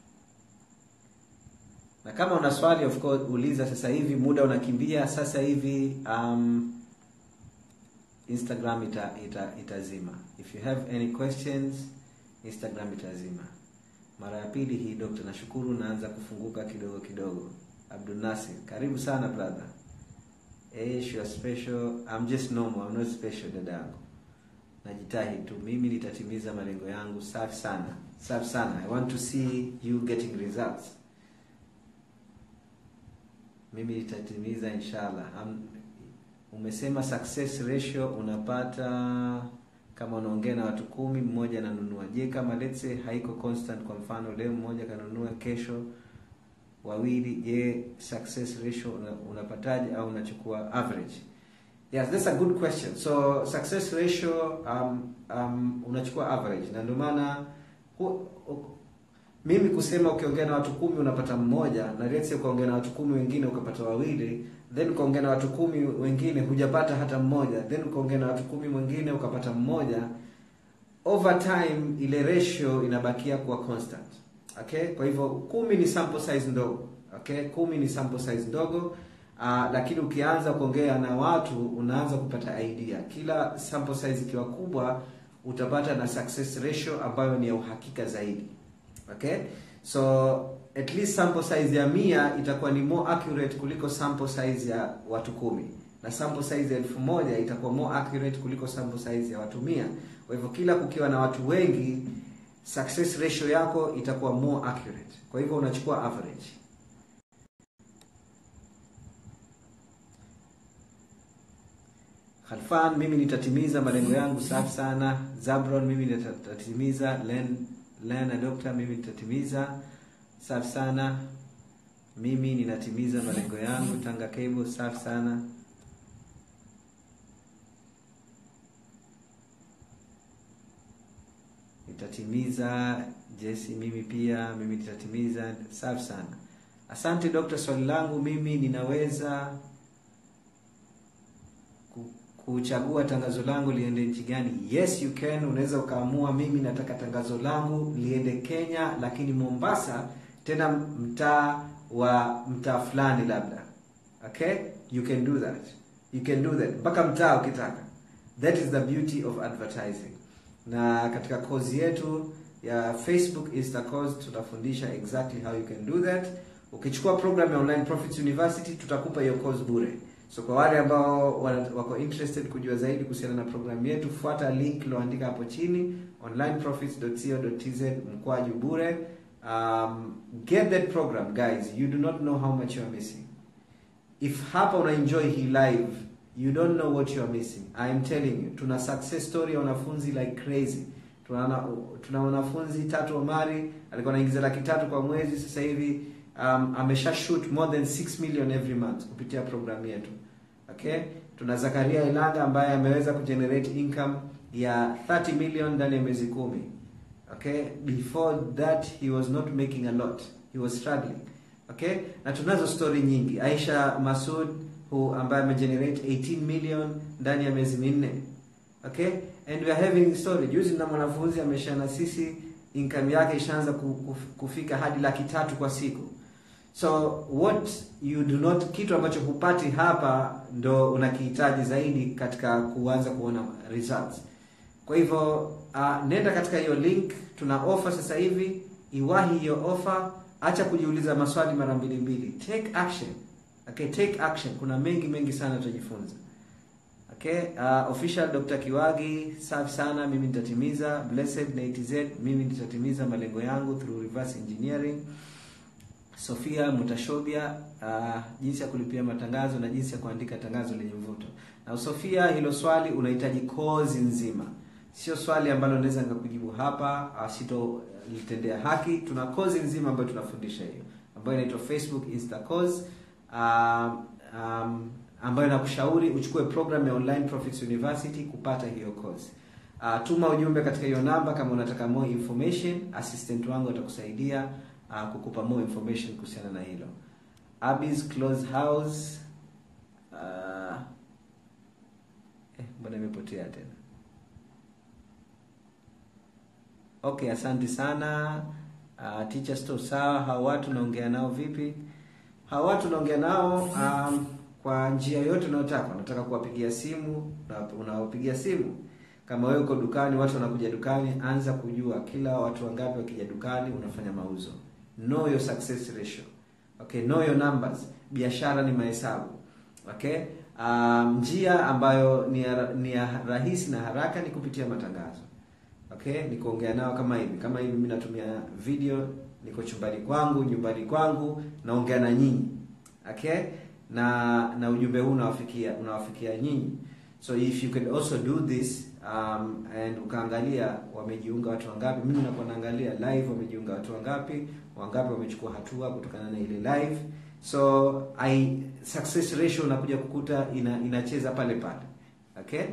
na kama una swali of course uliza sasa hivi muda unakimbia sasa hivi um, instagram ita, ita, itazima if you have any questions instagram itazima mara ya pili hii dokta nashukuru naanza kufunguka kidogo kidogo abdul nasir karibu sana brother Eish, you are special i'm just normal i'm not special dadangu najitahidi tu mimi nitatimiza malengo yangu safi sana safi sana i want to see you getting results mimi nitatimiza inshallah um, umesema success ratio unapata kama unaongea na watu kumi mmoja ananunua je kama let's say haiko constant kwa mfano leo mmoja kanunua kesho wawili je success ratio una, unapataje au unachukua average yes that's a good question so success ratio um, um, unachukua average na ndio maana mimi kusema ukiongea na watu kumi unapata mmoja na let's say ukaongea na watu kumi wengine ukapata wawili then ukaongea na watu kumi wengine hujapata hata mmoja then ukaongea na watu kumi wengine ukapata mmoja over time ile ratio inabakia kuwa constant okay kwa hivyo kumi ni sample size ndogo okay kumi ni sample size ndogo uh, lakini ukianza kuongea na watu unaanza kupata idea kila sample size ikiwa kubwa utapata na success ratio ambayo ni ya uhakika zaidi okay so at least sample size ya mia itakuwa ni more accurate kuliko sample size ya watu kumi na sample size ya elfu moja itakuwa more accurate kuliko sample size ya watu mia kwa hivyo kila kukiwa na watu wengi success ratio yako itakuwa more accurate kwa hivyo unachukua average Khalfan mimi nitatimiza malengo yangu safi sana Zabron mimi nitatimiza Len Lena Doctor mimi nitatimiza safi sana mimi ninatimiza malengo yangu Tanga Cable safi sana nitatimiza Jesse mimi pia mimi nitatimiza safi sana asante Doctor swali langu mimi ninaweza kuchagua tangazo langu liende nchi gani yes you can unaweza ukaamua mimi nataka tangazo langu liende kenya lakini mombasa tena mtaa wa mtaa fulani labda okay you can do that you can do that mpaka mtaa ukitaka that is the beauty of advertising na katika kozi yetu ya facebook Insta course tutafundisha exactly how you can do that ukichukua program ya online profits university tutakupa hiyo course bure so kwa wale ambao wako interested kujua zaidi kuhusiana na programu yetu fuata link iliyoandika hapo chini onlineprofits.co.tz mkwaju bure um, get that program guys you do not know how much you are missing if hapa una enjoy hii live you don't know what you are missing i am telling you tuna success story ya wanafunzi like crazy tuna tuna wanafunzi tatu omari alikuwa anaingiza laki tatu kwa mwezi sasa hivi um, amesha shoot more than 6 million every month kupitia programu yetu okay tuna zakaria ilanga ambaye ameweza kugenerate income ya 30 million ndani ya miezi kumi okay before that he was not making a lot he was struggling okay na tunazo story nyingi aisha masud who ambaye amegenerate 18 million ndani ya miezi minne okay and we are having story juzi na mwanafunzi amesha na sisi income yake ishaanza kufika hadi laki tatu kwa siku so what you do not kitu ambacho hupati hapa ndo unakihitaji zaidi katika kuanza kuona results kwa hivyo uh, nenda katika hiyo link tuna offer sasa hivi iwahi hiyo offer acha kujiuliza maswali mara mbili mbili take action okay take action kuna mengi mengi sana tutajifunza Okay, uh, official Dr. Kiwagi, safi sana, mimi nitatimiza. Blessed na ATZ, mimi nitatimiza malengo yangu through reverse engineering. Sofia Mutashobia, uh, jinsi ya kulipia matangazo na jinsi ya kuandika tangazo lenye mvuto. Na Sofia, hilo swali unahitaji kozi nzima, sio swali ambalo naweza nikakujibu hapa, uh, sitolitendea haki. Tuna kozi nzima ambayo tunafundisha hiyo, ambayo inaitwa Facebook Insta course um, um, ambayo nakushauri uchukue program ya Online Profits University kupata hiyo course. Uh, tuma ujumbe katika hiyo namba kama unataka more information, assistant wangu atakusaidia uh, kukupa more information kuhusiana na hilo. Abby's Close House uh, eh, mbona imepotea tena? Okay, asante sana. Uh, teacher store sawa. Hao watu naongea nao vipi? Hao watu naongea nao um, kwa njia yote unayotaka. Unataka kuwapigia simu, unawapigia simu. Kama wewe uko dukani, watu wanakuja dukani, anza kujua kila watu wangapi wakija dukani unafanya mauzo. Know your success ratio. Okay, know your numbers. Biashara ni mahesabu. Okay? Um, njia ambayo ni ya, ni ya rahisi na haraka ni kupitia matangazo. Okay, ni kuongea nao kama hivi. Kama hivi mimi natumia video, niko chumbani kwangu, nyumbani kwangu, naongea na nyinyi. Okay? na na ujumbe huu unawafikia unawafikia nyinyi so if you can also do this um, and ukaangalia wamejiunga watu wangapi mimi nakuwa naangalia live wamejiunga watu wangapi wangapi wamechukua hatua kutokana na ile live so i success ratio unakuja kukuta ina, inacheza pale pale okay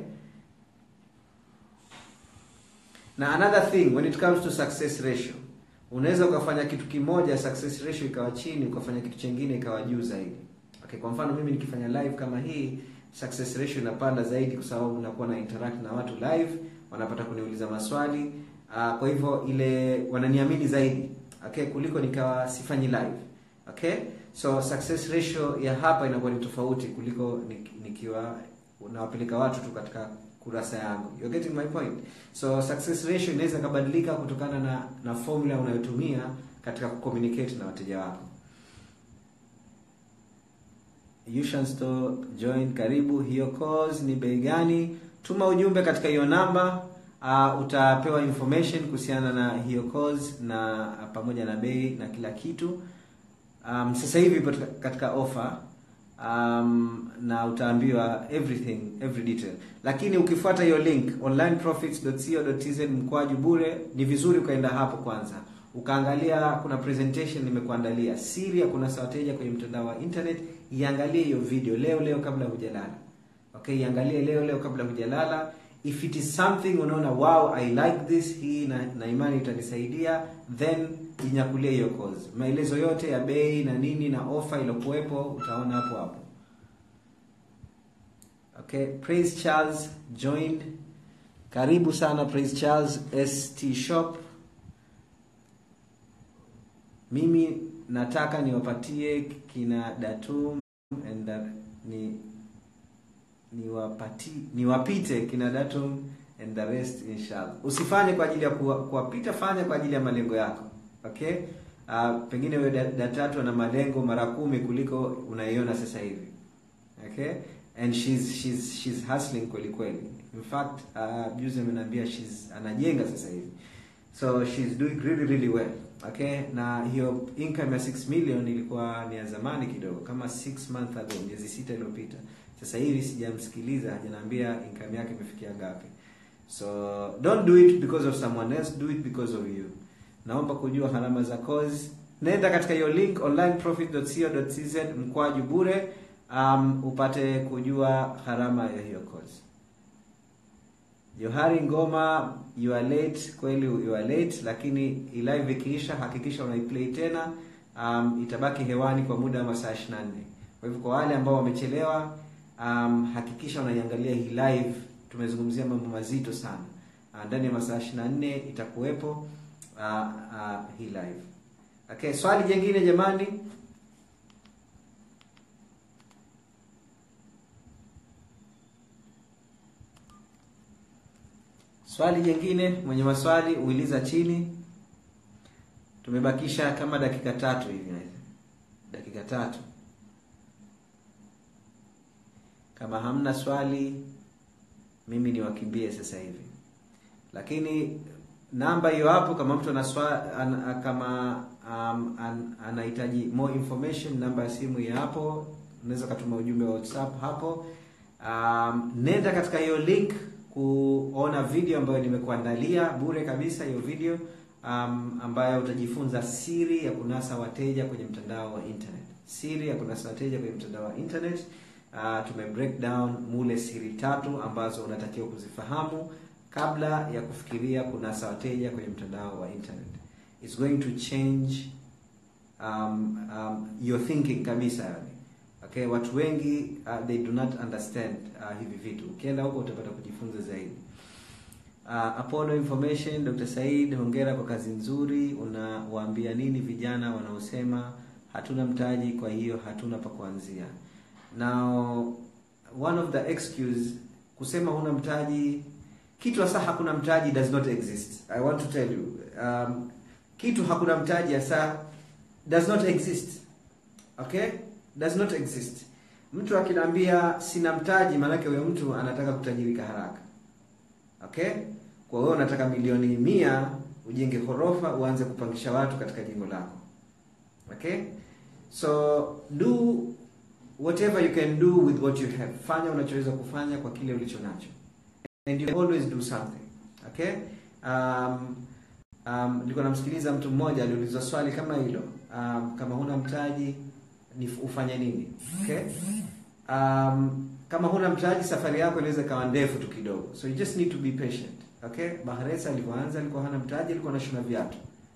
na another thing when it comes to success ratio unaweza ukafanya kitu kimoja success ratio ikawa chini ukafanya kitu chengine ikawa juu zaidi Okay, kwa mfano mimi nikifanya live kama hii success ratio inapanda zaidi kwa sababu nakuwa na interact na watu live, wanapata kuniuliza maswali. Uh, kwa hivyo ile wananiamini zaidi. Okay, kuliko nikawa sifanyi live. Okay? So success ratio ya hapa inakuwa ni tofauti kuliko nikiwa nawapeleka watu tu katika kurasa yangu. You're getting my point? So success ratio inaweza kubadilika kutokana na na formula unayotumia katika kucommunicate na wateja wako. Yushan Store join, karibu. Hiyo course ni bei gani? Tuma ujumbe katika hiyo namba. Uh, utapewa information kuhusiana na hiyo course na pamoja na bei na kila kitu. Um, sasa hivi ipo katika offer um, na utaambiwa everything every detail, lakini ukifuata hiyo link onlineprofits.co.tz mkwaju bure, ni vizuri ukaenda hapo kwanza ukaangalia kuna presentation nimekuandalia siri ya kunasa wateja kwenye mtandao wa internet. Iangalie hiyo video leo leo kabla hujalala. Okay, iangalie leo leo kabla hujalala. If it is something unaona wow I like this, hii na, na imani itanisaidia, then jinyakulie hiyo course. Maelezo yote ya bei na nini na offer iliyokuwepo utaona hapo hapo. Okay, Praise Charles joined. Karibu sana Praise Charles ST Shop. Mimi nataka niwapatie kina Datum and that, ni niwapati niwapite kina Datum and the rest inshallah. Usifanye kwa ajili ya kuwapita, fanya kwa ajili ya malengo yako. Okay? Uh, pengine wewe Datatu ana malengo mara kumi kuliko unaiona sasa hivi. Okay? And she's she's she's hustling kweli kweli. In fact, uh, juzi ameniambia she's anajenga sasa hivi. So she's doing really really well. Okay, na hiyo income ya 6 million ilikuwa ni ya zamani kidogo, kama 6 months ago, miezi sita iliyopita. Sasa hivi sijamsikiliza, hajaniambia income yake imefikia ngapi. So don't do it because of someone else, do it because of you. Naomba kujua gharama za course, nenda katika hiyo link onlineprofit.co.tz mkwaju bure, um, upate kujua gharama ya hiyo course. Johari Ngoma, you are late. Kweli you are late, lakini live ikiisha hakikisha unaiplay tena. Um, itabaki hewani kwa muda wa masaa 24. Kwa hivyo kwa wale ambao wamechelewa, um, hakikisha unaiangalia hii live. Tumezungumzia mambo mazito sana. Uh, ndani ya masaa 24 itakuwepo uh, uh, hii live. Okay, swali jingine jamani? Swali jingine, mwenye maswali uiliza chini. Tumebakisha kama dakika tatu hivi, dakika tatu. Kama hamna swali, mimi niwakimbie sasa hivi lakini namba hiyo hapo kama mtu anaswa, an, kama um, an, anahitaji more information namba ya simu hiyo hapo unaweza ukatuma ujumbe wa whatsapp hapo um, nenda katika hiyo link kuona video ambayo nimekuandalia bure kabisa hiyo video um, ambayo utajifunza siri ya kunasa wateja kwenye mtandao wa internet siri ya kunasa wateja kwenye mtandao wa internet uh, tume break down mule siri tatu ambazo unatakiwa kuzifahamu kabla ya kufikiria kunasa wateja kwenye mtandao wa internet it's going to change um, um, your thinking kabisa yani okay watu wengi uh, they do not understand uh, hivi vitu ukienda huko utapata kujifunza zaidi uh, Apollo Information Dr. Said hongera kwa kazi nzuri unawaambia nini vijana wanaosema hatuna mtaji kwa hiyo hatuna pa kuanzia now one of the excuse kusema huna mtaji kitu hasa hakuna mtaji does not exist i want to tell you um, kitu hakuna mtaji hasa does not exist okay does not exist mtu akinaambia sina mtaji maanake huyo mtu anataka kutajirika haraka okay kwa hiyo unataka milioni mia ujenge ghorofa uanze kupangisha watu katika jengo lako okay so do whatever you can do with what you have fanya unachoweza kufanya kwa kile ulicho nacho and you always do something okay um, um, nilikuwa namsikiliza mtu mmoja aliulizwa swali kama hilo um, kama huna mtaji ni ufanye nini okay um, kama huna mtaji safari yako inaweza ikawa ndefu tu kidogo so you just need to be patient okay bahresa alivyoanza alikuwa hana mtaji alikuwa anashona viatu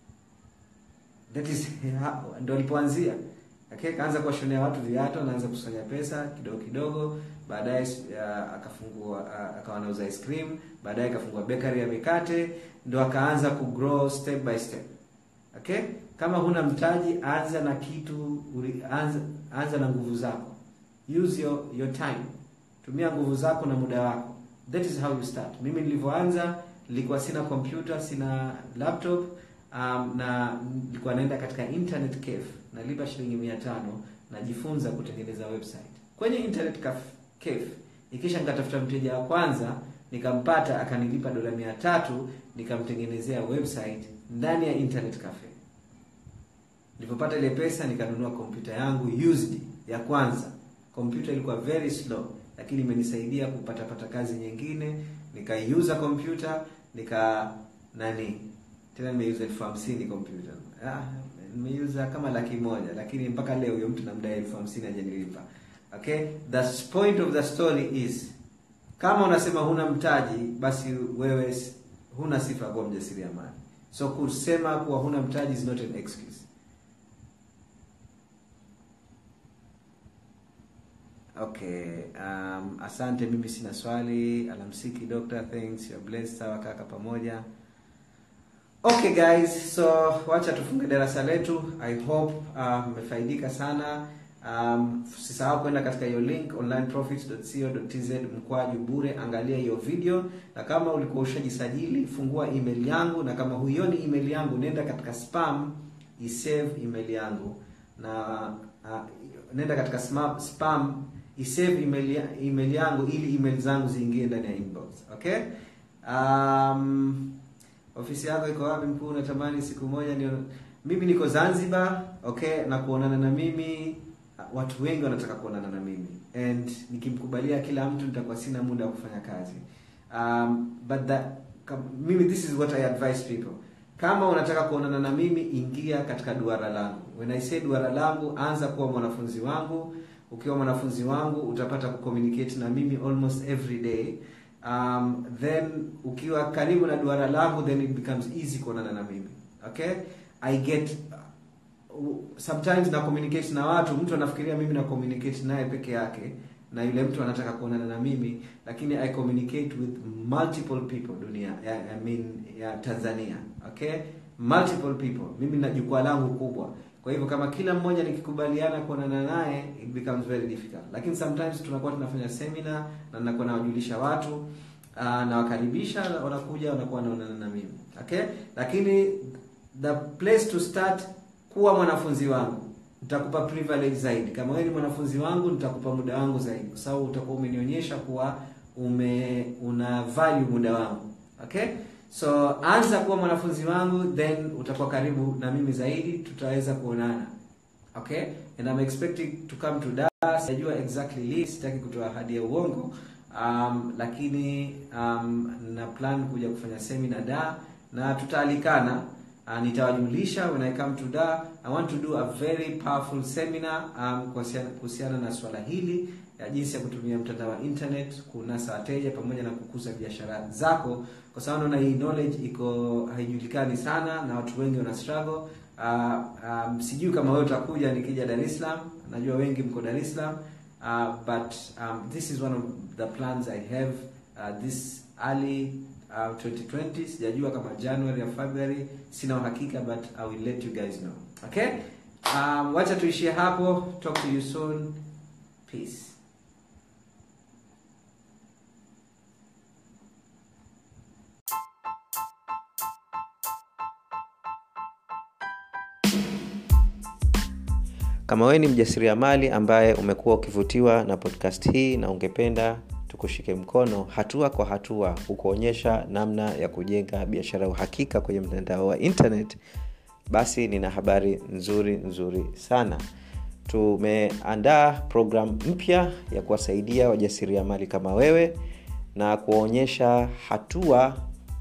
that is ndo alipoanzia okay kaanza kuwashonea watu viatu anaanza kusanya pesa kidogo kidogo baadaye uh, akafungua uh, akawa anauza ice cream baadaye akafungua bakery ya mikate ndo akaanza kugrow step by step okay kama huna mtaji anza na kitu anza, anza na nguvu zako use your your time tumia nguvu zako na muda wako that is how you start mimi nilivyoanza nilikuwa sina computer sina laptop um, na nilikuwa naenda katika internet cafe nalipa shilingi mia tano najifunza kutengeneza website kwenye internet cafe ikisha nikatafuta mteja wa kwanza nikampata akanilipa dola mia tatu nikamtengenezea website ndani ya internet cafe nilipopata ile pesa nikanunua kompyuta yangu used ya kwanza kompyuta ilikuwa very slow lakini imenisaidia kupata pata kazi nyingine nikaiuza kompyuta nika nani tena nimeuza elfu hamsini kompyuta ah, nimeuza kama laki moja lakini mpaka leo huyo mtu namdai elfu hamsini hajanilipa okay the point of the story is kama unasema huna mtaji basi wewe huna sifa kuwa mjasiriamali so kusema kuwa huna mtaji is not an excuse okay um, asante mimi sina swali alamsiki doctor thanks you're blessed sawa kaka pamoja okay guys so wacha tufunge darasa letu i hope mmefaidika uh, sana um, sisahau kwenda katika hiyo link onlineprofits.co.tz mkwaju bure angalia hiyo video na kama ulikuwa ushajisajili fungua email yangu na kama huioni email yangu nenda katika spam isave email yangu na uh, nenda katika spam, spam isave email, email yangu ili email zangu ziingie ndani ya inbox okay um, ofisi yako iko wapi mkuu natamani siku moja ndio mimi niko zanzibar okay na kuonana na mimi watu wengi wanataka kuonana na mimi and nikimkubalia kila mtu nitakuwa sina muda wa kufanya kazi um, but the, mimi this is what i advise people kama unataka kuonana na mimi ingia katika duara langu when i say duara langu anza kuwa mwanafunzi wangu ukiwa mwanafunzi wangu utapata kucommunicate na mimi almost every day um, then ukiwa karibu na duara langu then it becomes easy kuonana na mimi okay i get uh, sometimes na communicate na watu mtu anafikiria mimi na communicate naye peke yake na yule mtu anataka kuonana na mimi lakini i communicate with multiple people dunia ya, I mean ya tanzania okay multiple people mimi na jukwaa langu kubwa kwa hivyo kama kila mmoja nikikubaliana kuonana naye it becomes very difficult lakini sometimes tunakuwa tunafanya seminar na nakuwa nawajulisha watu uh, nawakaribisha wanakuja wanakuwa wanaonana na mimi okay lakini the place to start kuwa mwanafunzi wangu nitakupa privilege zaidi kama wewe ni mwanafunzi wangu nitakupa muda wangu zaidi kwa sababu utakuwa umenionyesha kuwa ume una una value muda wangu okay so anza kuwa mwanafunzi wangu then utakuwa karibu na mimi zaidi tutaweza kuonana okay and I'm expecting to come to Dar sijajua exactly lini sitaki kutoa ahadi ya uongo um, lakini um, na plan kuja kufanya seminar Dar na tutaalikana uh, nitawajulisha when I come to Dar I want to do a very powerful seminar um, kuhusiana kuhusiana na swala hili ya jinsi ya kutumia mtandao wa internet kunasa wateja pamoja na kukuza biashara zako kwa sababu naona hii knowledge iko haijulikani sana na watu wengi wana struggle uh, um, sijui kama wewe utakuja nikija Dar es Salaam najua wengi mko Dar es Salaam uh, but um, this is one of the plans I have uh, this early uh, 2020 sijajua kama January or February sina uhakika but I will let you guys know okay um, wacha tuishie hapo talk to you soon peace kama wewe ni mjasiriamali ambaye umekuwa ukivutiwa na podcast hii na ungependa tukushike mkono hatua kwa hatua kukuonyesha namna ya kujenga biashara ya uhakika kwenye mtandao wa internet basi nina habari nzuri nzuri sana tumeandaa programu mpya ya kuwasaidia wajasiriamali kama wewe na kuwaonyesha hatua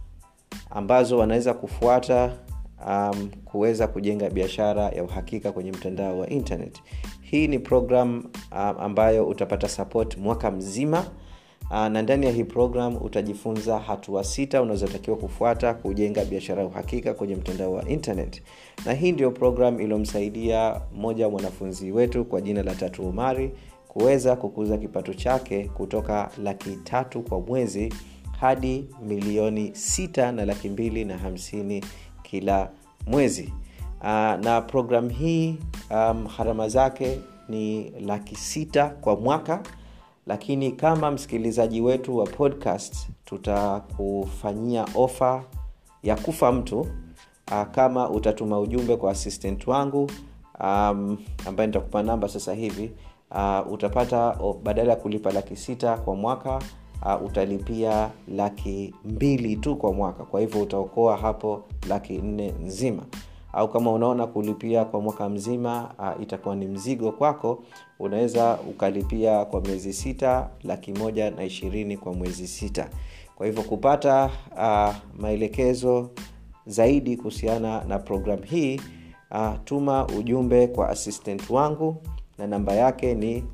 ambazo wanaweza kufuata um, kuweza kujenga biashara ya uhakika kwenye mtandao wa internet hii ni program um, ambayo utapata support mwaka mzima uh, na ndani ya hii program utajifunza hatua sita unazotakiwa kufuata kujenga biashara ya uhakika kwenye mtandao wa internet na hii ndio program iliyomsaidia mmoja wa mwanafunzi wetu kwa jina la tatu umari kuweza kukuza kipato chake kutoka laki tatu kwa mwezi hadi milioni sita na laki mbili na hamsini kila mwezi uh, na program hii um, harama zake ni laki sita kwa mwaka lakini kama msikilizaji wetu wa podcast tutakufanyia ofa ya kufa mtu uh, kama utatuma ujumbe kwa assistant wangu um, ambaye nitakupa namba sasa hivi uh, utapata oh, badala ya kulipa laki sita kwa mwaka uh, utalipia laki mbili tu kwa mwaka kwa hivyo utaokoa hapo laki nne nzima au kama unaona kulipia kwa mwaka mzima uh, itakuwa ni mzigo kwako unaweza ukalipia kwa miezi sita laki moja na ishirini kwa mwezi sita kwa hivyo kupata uh, maelekezo zaidi kuhusiana na program hii uh, tuma ujumbe kwa assistant wangu na namba yake ni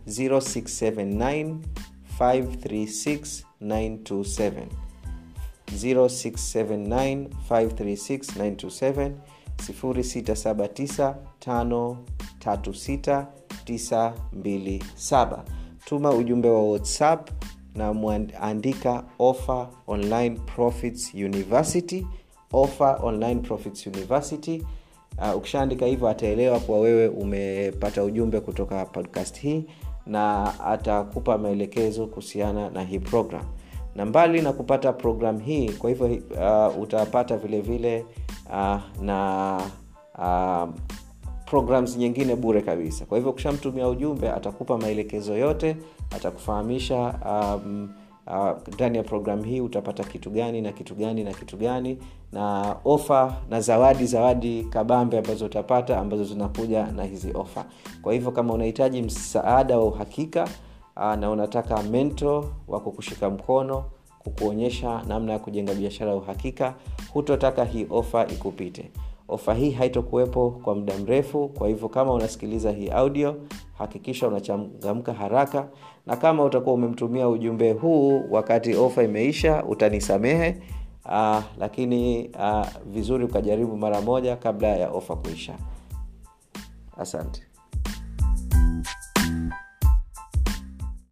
0679 536 927 0679 536 0679536927 tuma ujumbe wa whatsapp na mwandika offer online profits university offer online profits university uh, ukishaandika hivyo ataelewa kuwa wewe umepata ujumbe kutoka podcast hii na atakupa maelekezo kuhusiana na hii program na mbali na kupata program hii kwa hivyo uh, utapata vile vile uh, na uh, programs nyingine bure kabisa kwa hivyo ukishamtumia ujumbe atakupa maelekezo yote atakufahamisha um, ndani uh, ya programu hii utapata kitu gani na kitu gani na kitu gani na ofa na zawadi zawadi kabambe ambazo utapata ambazo zinakuja na hizi ofa kwa hivyo kama unahitaji msaada wa uhakika uh, na unataka mento wa kukushika mkono kukuonyesha namna ya kujenga biashara ya uhakika hutotaka hii ofa ikupite ofa hii haitokuwepo kwa muda mrefu kwa hivyo kama unasikiliza hii audio hakikisha unachangamka haraka na kama utakuwa umemtumia ujumbe huu wakati ofa imeisha utanisamehe uh, lakini uh, vizuri ukajaribu mara moja kabla ya ofa kuisha asante